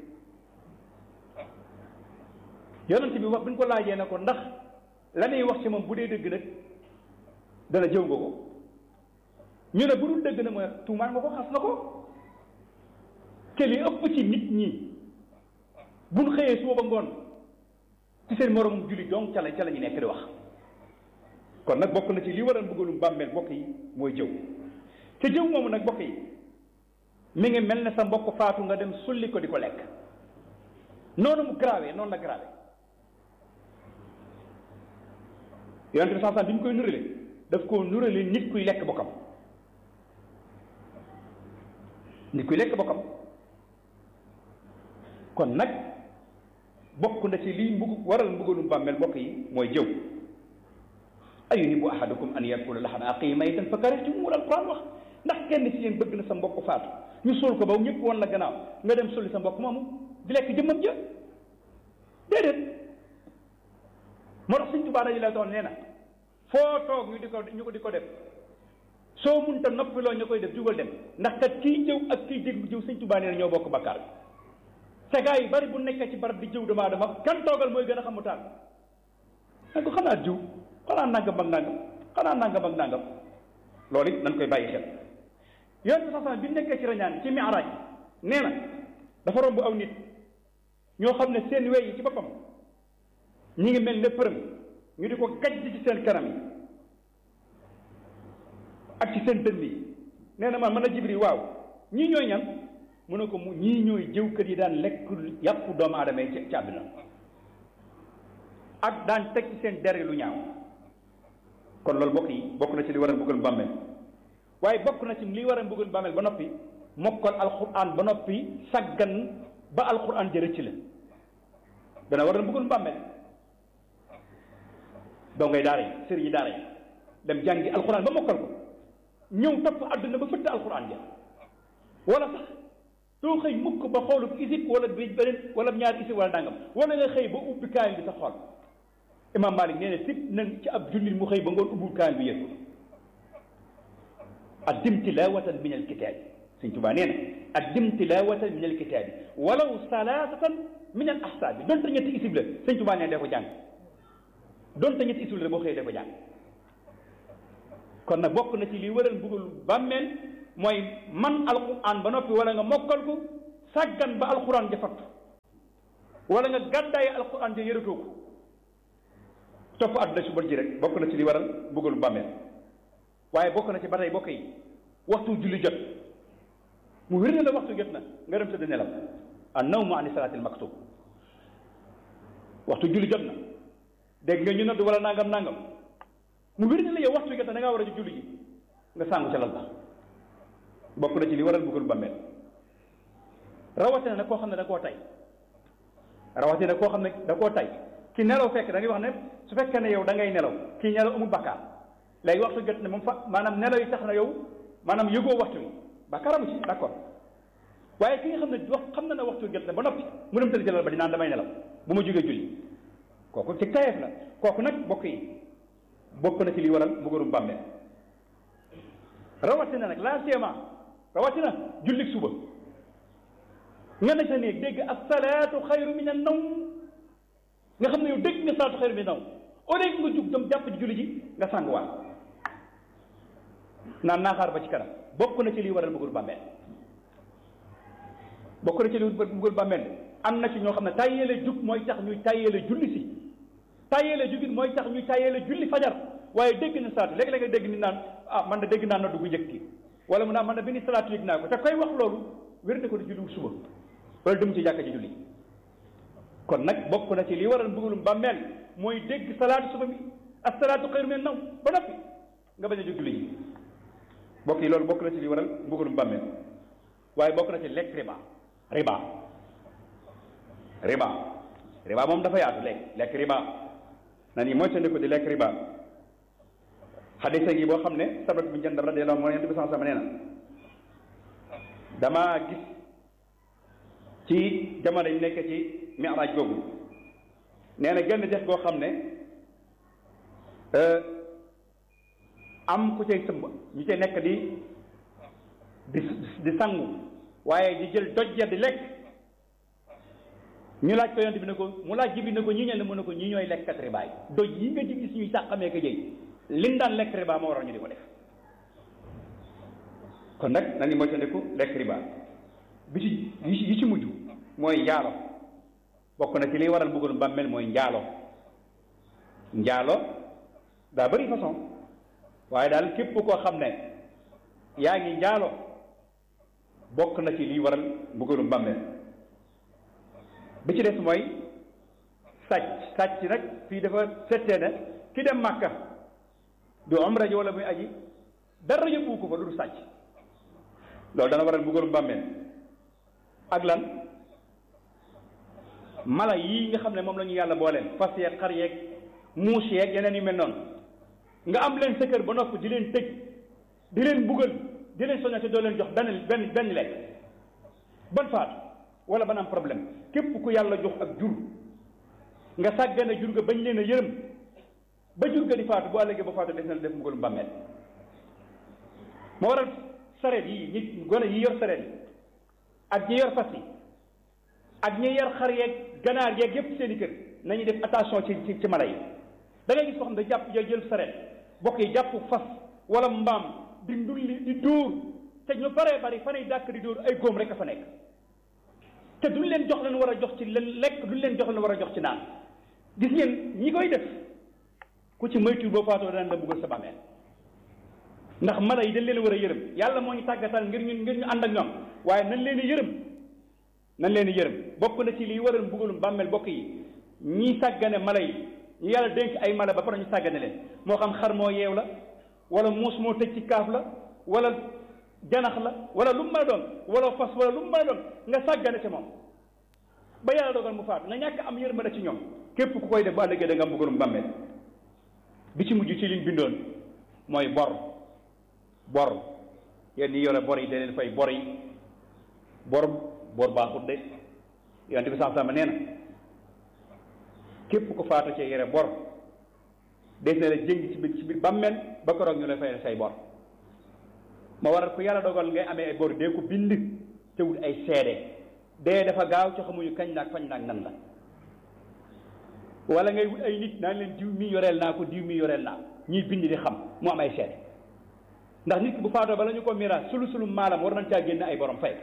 yonente bi wax bi ñu ko laajee na ko ndax la muy wax ci moom bu dee dëgg nag dana jëw nga ko ñu ne bu dul dëgg nag mooy tuumaan nga ko xas na ko te li ëpp ci nit ñi buñ xëyee suba ba ngoon ci seen moroom julli donc ca la ca la ñu nekk di wax kon nag bokk na ci li waral bëggalum bàmmeel bokk yi mooy jëw te jëw moomu nag bokk yi mi ngi mel ne sa mbokk faatu nga dem sulli ko di ko lekk noonu mu grave noonu la grave yonente bi sansan bi ñu koy nurale daf koo nurale nit kuy lekk bokkam nit kuy lekk bokkam kon nag bokk na ci lii mbug waral mbugalum bàmmeel bokk yi mooy jëw ayuhibbu ahadukum an yakula laxma aqihi maytan fa karihtumuhu alquran wax ndax kenn ci yéen bëgg na sa mbokk faatu ñu suul ko ba ñëpp woon la gannaaw nga dem sulli sa mbokk moomu di lekk jëmmam ja déedéet moo tax Sëñ Tuubaa dañu la doon nee na foo toog ñu di ko ñu ko di ko def soo munta noppiloo ñu koy def jugal dem ndax kat kii jëw ak kii jég jëw Sëñ Tuubaa nee na ñoo bokk bakkaar bi te gaa yi bari bu nekkee ci barab di jëw dama dama kan toogal mooy gën a xamu taal nag ko xanaa jiw xanaa nangam ak nangam xanaa nangam ak nangam loolu it nañ koy bàyyi xel yoon bi sax bi nekkee ci rañaan ci mi'raaj nee na dafa romb aw nit ñoo xam ne seen wey yi ci boppam ñi ngi mel ne përëm ñu di ko gajj ci seen kanam yi ak ci seen dënn yi nee na man mën a jibri waaw ñii ñooy ñan mu ne ko mu ñii ñooy jëwkat yi daan lekk yàpp doomu aadama yi ci àdduna ak daan teg ci seen der lu ñaaw kon loolu bokk yi bokk na ci li war a bëggal bàmmeel waaye bokk na ci li war a bëggal bàmmeel ba noppi mokkal alquran ba noppi saggan ba alquran jërë ci la dana war a bëggal bàmmeel doo ngay daara yi sëriñ yi daara yi dem jàngi alquran ba mokkal ko ñëw topp àdduna ba fëtt alquran ja wala sax doo xëy mukk ba xoolub isib wala bi beneen wala ñaari isib wala dangam wala nga xëy ba ubbi kaayam bi sa xool imam malik nee na sib nañ ci ab jullit mu xëy ba ngoon ubbul kaayam bi yëg addim tilawatan min alkitaabi sëñ tubaa nee na addim tilawatan min alkitaabi walaw salaasatan min al ahsaabi donte ñetti isib la sëñ tubaa nee na dee ko jàng donte ñetti isib la boo xëyee dee ko jàng kon nag bokk na ci li waral mbugal bàmmeel mooy man alquran ba noppi wala nga mokkal ko sàggan ba alquran ja fattu wala nga gàddaaye alquran ja yëratoo ko topp àdduna si bon ji rek bokk na ci li waral mbugalu bàmmeel waaye bokk na ci ba tey bokk yi waxtu julli jot mu wér ne la waxtu jot na nga dem tëdd nelaw an nawmu ani salaatil maktub waxtu julli jot na dégg nga ñu nodd wala nangam nangam mu wér ne la yow waxtu jot na da ngaa war a ji julli ji nga sàngu ca lal ba bokk na ci li waral mbugalu bàmmeel rawatina nag koo xam ne da koo tay rawatina koo xam ne da koo tay ki nelaw fekk da ngay wax ne su fekkee ne yow da ngay nelaw kii nelaw amul bakkaar léegi waxtu jot ne moom fa maanaam nelaw yi tax na yow maanaam yëgoo waxtu wi bakkaar amu ci d'accord waaye ki nga xam ne wax xam na ne waxtu jot na ba noppi mu dem tëdd jëlal ba di naan damay nelaw bu ma jógee julli kooku ci tayeef la kooku nag bokk yi bokk na ci li waral mbugalum bàmmeel rawatina nag laa seema rawatina jullik suba nga ne sa néeg dégg asalaatu xayru min an nawm nga xam ne yow dégg nga salaatu xayru min an nawm au lieu nga jug dem jàpp ci julli ji nga sànguwaat naan naa xaar ba ci kanam bokk na ci liy waral mbugal bàmmeel bokk na ci liy mbugal bàmmeel am na ci ñoo xam ne tàyyeele jug mooy tax ñuy tàyyeele julli si tàyyeele jugit mooy tax ñuy tàyyeele julli fajar waaye dégg na salaatu léeg-léeg nga dégg ni naan ah man de dégg naa noddu gu njëkk ki wala mu naan man de bi ni salaatu yëg naa ko te koy wax loolu wér na ko di julli suba wala dem ci jàkka ji julli kon nag bokk na ci li waral mbugalum bàmmeel mooy dégg salaatu suba bi ak salaatu xayru min naw ba noppi nga bañ a jóg julli ji bokk yi loolu bokk na ci li waral mbugalum bàmmeel waaye bokk na ci lekk riba riba riba riba moom dafa yaatu lekk lekk riba na ni mooy ko di lekk riba xadisa gi boo xam ne sabat bu njëndam radiyallahu anhu moo yonent bi sama sama nee na damaa gis ci jamono yi nekk ci miraaj googu nee na genn dex goo xam ne am ku cay sëmb ñu cay nekk di di di sangu waaye di jël doj ya di lekk ñu laaj ko yonent bi ne ko mu laaj jibi ne ko ñii ñel ne mu ne ko ñii ñooy lekkat riba yi doj yi nga di gis ñuy sàqamee ko jëy liñ daan lekk riba moo waral ñu di ko def kon nag na ni moytandiku lekk riba bi ci yi ci mujj mooy njaalo bokk na ci liy waral mbugalum bàmmeel mooy njaalo njaalo daa bëri façon waaye daal képp koo xam ne yaa ngi njaalo bokk na ci liy waral mbugalum bàmmeel bi ci des mooy sàcc sàcc nag fii dafa settee ne ki dem màkka du umra ji wala muy aji dara yóbbu ko fa lu du sàcc loolu dana waral mbugalum bàmmeel ak lan mala yii nga xam ne moom la ñu yàlla booleen fas yeeg xar yeeg muus yeeg yeneen yu mel noonu nga am leen sa kër ba noppi di leen tëj di leen mbugal di leen soññate doo leen jox benn benn benn lekk ban faatu wala ban am problème képp ku yàlla jox ak jur nga sàggane jur ga bañ leen a yërëm ba jur ga di faatu bu àllëgee ba faatu des na def mbugalum bàmmeel moo waral sareet yi ñi gone yi yor sareet yi ak ñi yor fas yi ak ñi yor xar yeeg ganaar yeeg yépp seen i kër nañu def attention ci ci ci mala yi da ngay gis koo xam ne jàpp jël jël sareet bokk yi jàpp fas wala mbaam di ndulli di dóor te ñu baree bari fanay dàkk di dóor ay góom rek a fa nekk te duñ leen jox leen war a jox ci leen lekk duñ leen jox leen war a jox ci naan gis ngeen ñi koy def ku ci moytu boo faatoo daan la buggal sa bàmmeel ndax mala yi dañ leen war a yërëm yàlla moo ñu tàggatal ngir ñu ngir ñu ànd ak ñoom waaye nañ leen yërëm nañ leen yërëm bokk na ci liy waral mbugalum bàmmeel bokk yi ñi sàggane mala yi ñu yàlla dénk ay mala ba pare ñu sàggane leen moo xam xar moo yeew la wala muus moo tëj ci kaaf la wala janax la wala lu mu mën a doon wala fas wala lu mu mën a doon nga sàggane ci moom ba yàlla dogal mu faatu nga ñàkk am yërmande ci ñoom képp ku koy def bu àllëgee da nga am mbugalum bàmmeel bi ci mujj ci liñ bindoon mooy bor bor yéen ñi yore bor yi da leen fay bor yi bor bor baaxut de yonent bi sax sama nee na képp ko faatu ci yore bor des na la jëng ci biir ci biir bàmmeel ba ko roog ñu lay fay say bor ma waral ko yàlla dogal ngay amee ay bor dee ko bind te wut ay seede dee dafa gaaw ci xamuñu kañ naag fañ naag nan la wala ngay wut ay nit naan leen diw mi yoreel naa ko diw mi yoreel naa ko ñuy bind di xam mu am ay seede ndax nit ki bu faatoo bala ñu ko miraas sulu sulu maalam war nañ caa génne ay borom fay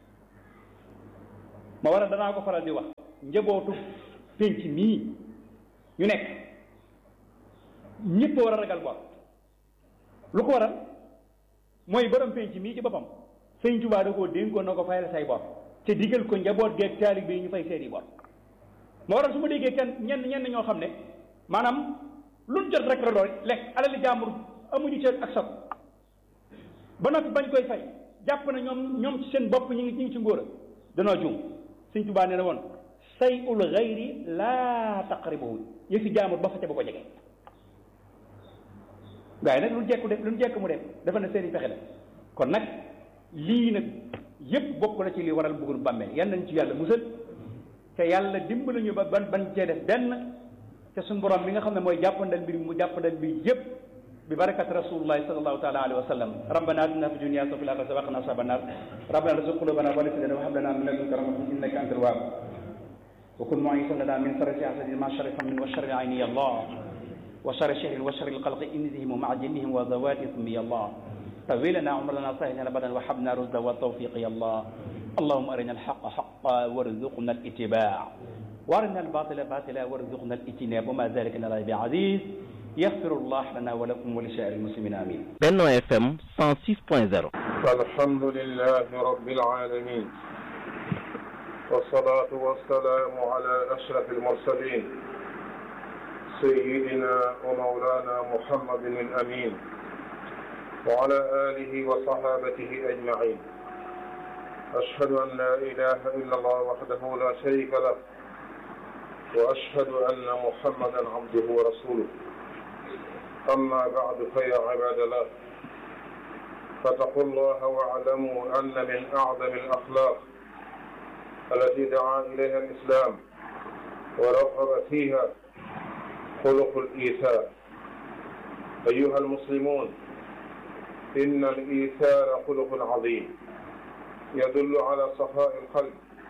ma war a danaa ko faral di wax njabootu pénc mii ñu nekk ñëpp war a ragal bor lu ko waral mooy borom pénc mii ci boppam sëñ Tuubaa da koo dénkoon na ko fayal say bor te digal ko njaboot geeg taalib bi ñu fay seeni bor ma waral su ma déggee kenn ñenn ñenn ñoo xam ne maanaam luñ jot rek la doon lekk alali jàmbur amuñu ci ak sot ba noppi bañ koy fay jàpp na ñoom ñoom ci seen bopp ñu ngi ñu ngi ci ngóora danoo juum sëñ Tuubaa nee na woon say ul xayri laa taqribuhu yëfi jaamur ba fa ca ba ko jege gaa yi nag lu jekku def lu jekk mu def dafa ne seeni pexe la kon nag lii nag yépp bokk na ci li waral bëggul bàmmeel yan nañ ci yàlla musal te yàlla dimbali ñu ba ban ban cee def benn te suñu borom mi nga xam ne mooy jàppandal mbir mu jàppandal mbir yépp bi barakat rasulullahi sallallahu taala alayhi wa sallam rabbana atina fi dunya wa fil akhirati wa qina azaban nar rabbana arzuq qulubana wa la tuzigh wa hab lana min ladunka rahmatan innaka antal wahhab wa kun mu'isan lana min sharri hasadin ma sharri hammin wa sharri ayni ya allah wa sharri shahrin wa sharri al-khalqi inzihim ma'a jinnihim wa zawatihim ya allah طوي لنا عمرنا صحيحنا بدنا وحبنا رشدا والتوفيق يا الله اللهم أرنا الحق حقا وارزقنا الاتباع وارنا الباطل باطلا وارزقنا الاجتناب وما ذلك لنا بعزيز يغفر الله لنا ولكم ولسائر المسلمين آمين Benno FM 106.0 الحمد لله رب العالمين والصلاة والسلام على أشرف المرسلين سيدنا ومولانا محمد الأمين وعلى آله وصحابته أجمعين أشهد أن لا إله إلا الله وحده لا شريك له وأشهد أن محمدا عبده ورسوله أما بعد فيا عباد الله فاتقوا الله واعلموا أن من أعظم الأخلاق التي دعا إليها الإسلام ورغب فيها خلق الإيثار أيها المسلمون إن الإيثار خلق عظيم يدل على صفاء القلب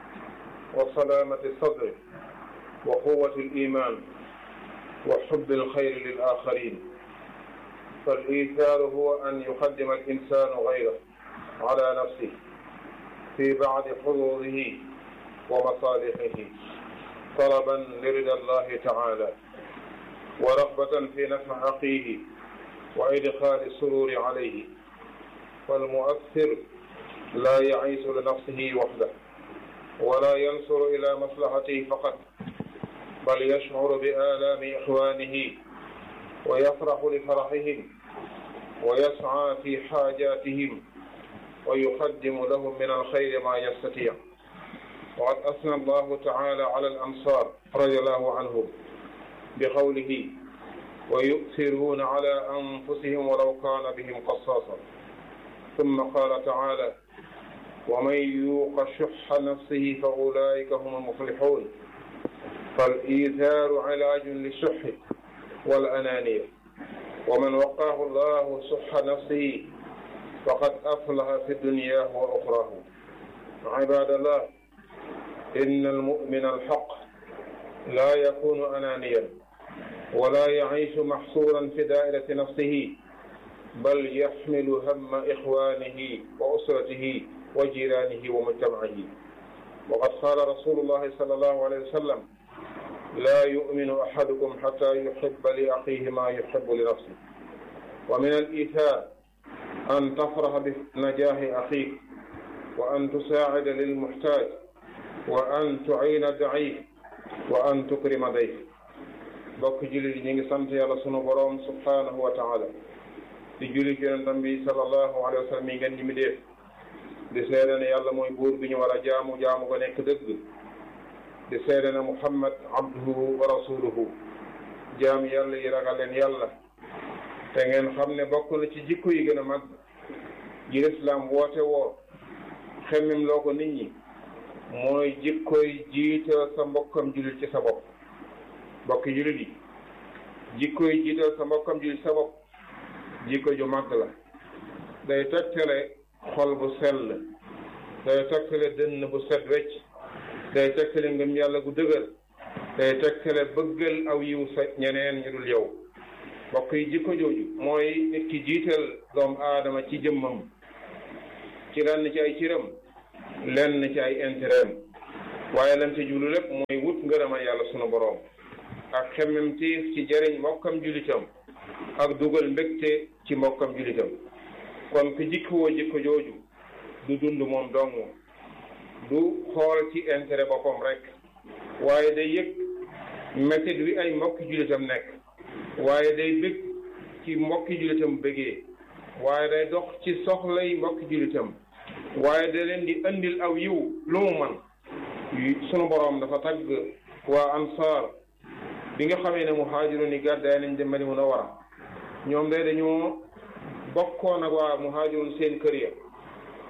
وسلامة الصدر وقوة الإيمان وحب الخير للآخرين فالإيثار هو أن يقدم الإنسان غيره على نفسه في بعض حظوظه ومصالحه طلبا لرضا الله تعالى ورغبة في نفع أخيه وإدخال السرور عليه فالمؤثر لا يعيش لنفسه وحده ولا ينصر إلى مصلحته فقط بل يشعر بآلام إخوانه ويفرح لفرحهم ويسعى في حاجاتهم ويقدم لهم من الخير ما يستطيع وقد أثنى الله تعالى على الأنصار رضي الله عنهم بقوله ويؤثرون على أنفسهم ولو كان بهم قصاصا ثم قال تعالى ومن يوق شح نفسه فأولئك هم المفلحون فالإيثار علاج للشح والأنانية ومن وقاه الله شح نفسه فقد أفلح في الدنيا وأخراه عباد الله إن المؤمن الحق لا يكون أنانيا ولا يعيش محصورا في دائرة نفسه بل يحمل هم إخوانه وأسرته وجيرانه ومجتمعه وقد قال رسول الله صلى الله عليه وسلم لا يؤمن أحدكم حتى يحب لأخيه ما يحب لنفسه ومن الإيثار أن تفرح بنجاح أخيك وأن تساعد للمحتاج وأن تعين الضعيف وأن تكرم ضيف bokk jullit ñi ngi sant yàlla sunu boroom subhanahu wa taala di julli ci yonentam bi sallallahu alayhi wa sallam mi ngeen ñi mi def di seede ne yàlla mooy buur bi ñu war a jaamu jaamu ko nekk dëgg di seede ne muhammad abduhu wa rasuluhu jaam yàlla yi ragal leen yàlla te ngeen xam ne bokk na ci jikko yi gën a mag ji lislaam woote woo xemmem loo ko nit ñi mooy jikkoy jiital sa mbokkam jullit ci sa bopp mbokki jullit yi jikko yi jiital sa mbokkam jullit sa bopp jikko ju màgg la day tegtale xol bu sell day tegtale dënn bu set wecc day tegtale ngëm yàlla gu dëgër day tegtale bëggal aw yiw sa ñeneen ñu dul yow mbokk yi jikko jooju mooy nit ki jiital doomu aadama ci jëmmam ci lenn ci ay ciram lenn ci ay intérêt waaye lan ci jublu lépp mooy wut ngërëmal yàlla sunu boroom ak xemmem tiif ci jëriñ mbokkam julitam ak dugal mbégte ci mbokkam julitam kon ku jikkoo jikko jooju du dund moom dong du xool ci intérêt boppam rek waaye day yëg métit wi ay mbokki julitam nekk waaye day bég ci mbokki julitam bégee waaye day dox ci soxlay mbokki julitam waaye da leen di andil aw yiw lu mu man sunu boroom dafa tagg waa ansaar bi nga xamee ne muhaajiroon yi gàddaay nañ dem Madina Munawwara ñoom day dañoo bokkoon ak waa muhaajiroon seen kër ya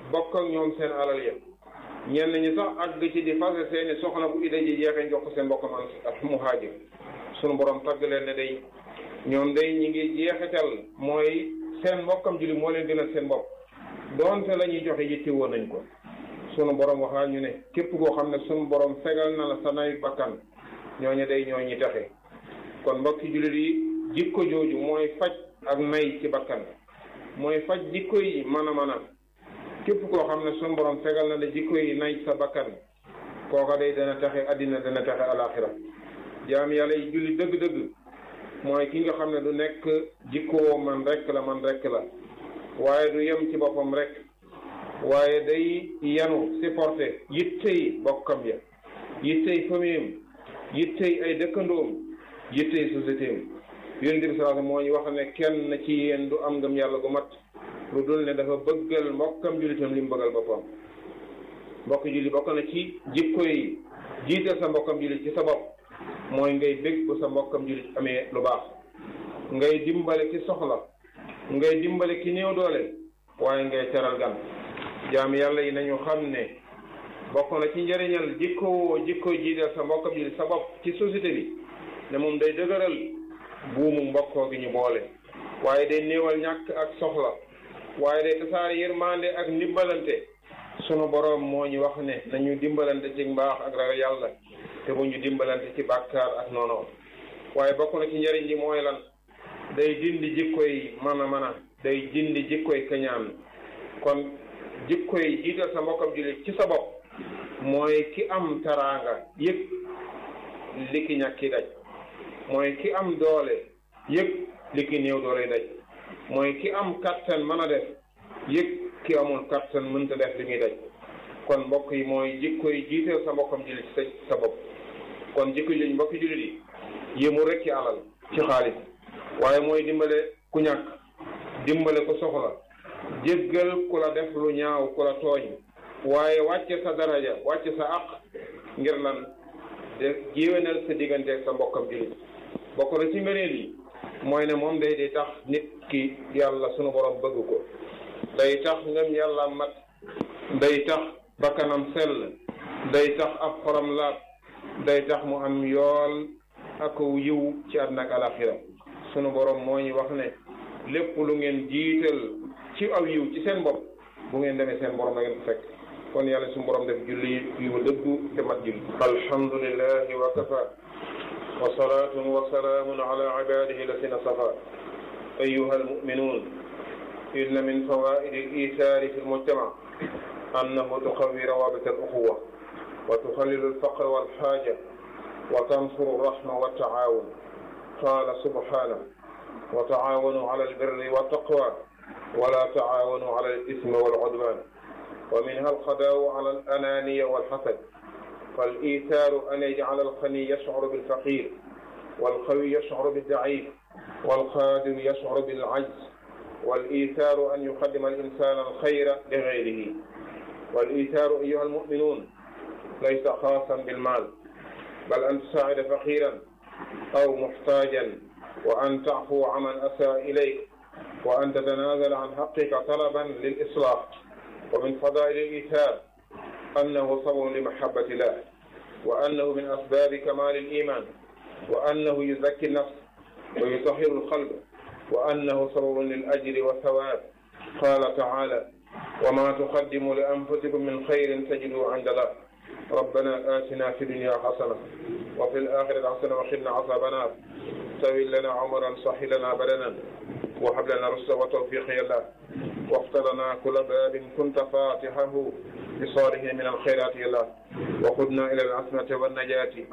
bokk ak ñoom seen alal ya ñenn ñi sax àgg ci di fase seeni soxna bu ida ji jeexee jox ko seen mbokk man ak muhaajir sunu borom tagg leen ne day ñoom day ñi ngi jeexital mooy seen mbokkam julli moo leen gënal seen bopp doonte la ñuy joxe yitti woon nañ ko sunu borom waxaa ñu ne képp koo xam ne sunu borom fegal na la sa nayu bakkan ñooñu day ñoo ñi taxe kon mbokki jullit yi jikko jooju mooy faj ak nay ci bakkan mooy faj jikko yi mën a mën a képp koo xam ne sunu borom fegal na la jikko yi nay sa bakkan kooka day dana taxe addina dana taxe alaxira jaam yàlla yi julli dëgg-dëgg mooy ki nga xam ne du nekk jikkoo man rek la man rek la waaye du yem ci boppam rek waaye day yanu supporté yittey bokkam ya yittey famille yittey ay dëkkandoom yittey société am yonent bi salaatu moo ñu wax ne kenn ci yéen du am ngëm yàlla gu mat lu dul ne dafa bëggal mbokkam jullitam li mu bëggal boppam mbokk julli bokk na ci jikko yi jiital sa mbokkam jullit ci sa bopp mooy ngay bég bu sa mbokkam jullit amee lu baax ngay dimbale ki soxla ngay dimbale ki néew doole waaye ngay teral gan jaam yàlla yi nañu xam ne bokk na ci njëriñal jikko woo jikko jiital sa mbokkam jullit sa bopp ci société bi ne moom day dëgëral buumu mbokkoo gi ñu boole waaye day néewal ñàkk ak soxla waaye day tasaare yërmande ak ndimbalante sunu boroom moo ñu wax ne nañu dimbalante ci mbaax ak ragal yàlla te bu ñu dimbalante ci bàkkaar ak noonu waaye bokk na ci njëriñ li mooy lan day dindi jikkoy mën a mën a day dindi jikkoy kañaan kon jikkoy jiital sa mbokkam jullit ci sa bopp mooy ki am taraanga yëg li ki ñàkki daj mooy ki am doole yëg li ki néew doole daj mooy ki am kattan mën a def yëg ki amul kattan mënta def li muy daj kon mbokk yi mooy jikko yi jiiteel sa mbokkam jullit sa sa bopp kon jikko yi mbokki jullit yi yéemu rek ci alal ci xaalis waaye mooy dimbale ku ñàkk dimbale ku soxla jéggal ku la def lu ñaaw ku la tooñ waaye wàcce sa daraja wàcce sa aq ngir lan de jéwénal sa digganteeg sa mbokkam jullit bokk na ci ngëneel yi mooy ne moom day di tax nit ki yàlla sunu borom bëgg ko day tax ngëm yàlla mat day tax bakkanam sell day tax ab xolam laab day tax mu am yool ak yiw ci àddina ak alaxira sunu borom moo ñu wax ne lépp lu ngeen jiital ci aw yiw ci seen bopp bu ngeen demee seen borom na ngeen ko fekk kon yàlla suñu borom def julli yu dëggu te mat julli alhamdulillahi wa kafa wa salaatun wa salaamun ala ibadihi lasina safa ayuha almuminun inna min fawaidi al-ithari fi al-mujtama annahu tuqawi rawabit al-ukhuwa wa tuqallilu al-faqr wal-haja wa tansuru ar-rahma wat-taawun qala subhanahu wa taawanu ala al-birri wat-taqwa wa la taawanu ala al-ithmi wal-udwan wa minha al-qadaa'u ala al-ananiya wal-hasad فالإيثار أن يجعل الغني يشعر بالفقير والقوي يشعر بالضعيف والقادر يشعر بالعجز والإيثار أن يقدم الإنسان الخير لغيره والإيثار أيها المؤمنون ليس خاصا بالمال بل أن تساعد فقيرا أو محتاجا وأن تعفو عمن أساء إليك وأن تتنازل عن حقك طلبا للإصلاح ومن فضائل الإيثار أنه صبر لمحبة الله وأنه من أسباب كمال الإيمان وأنه يزكي النفس ويطهر القلب وأنه سبب للأجر والثواب قال تعالى وما تقدموا لأنفسكم من خير تجدوا عند الله ربنا آتنا في الدنيا حسنة وفي الآخرة حسنة وقنا عذاب النار سوي لنا عمرا صح لنا بدنا وهب لنا رشدا وتوفيق يا الله وافتح لنا كل باب كنت فاتحه بصالح من الخيرات يا الله وخذنا إلى العصمة والنجاة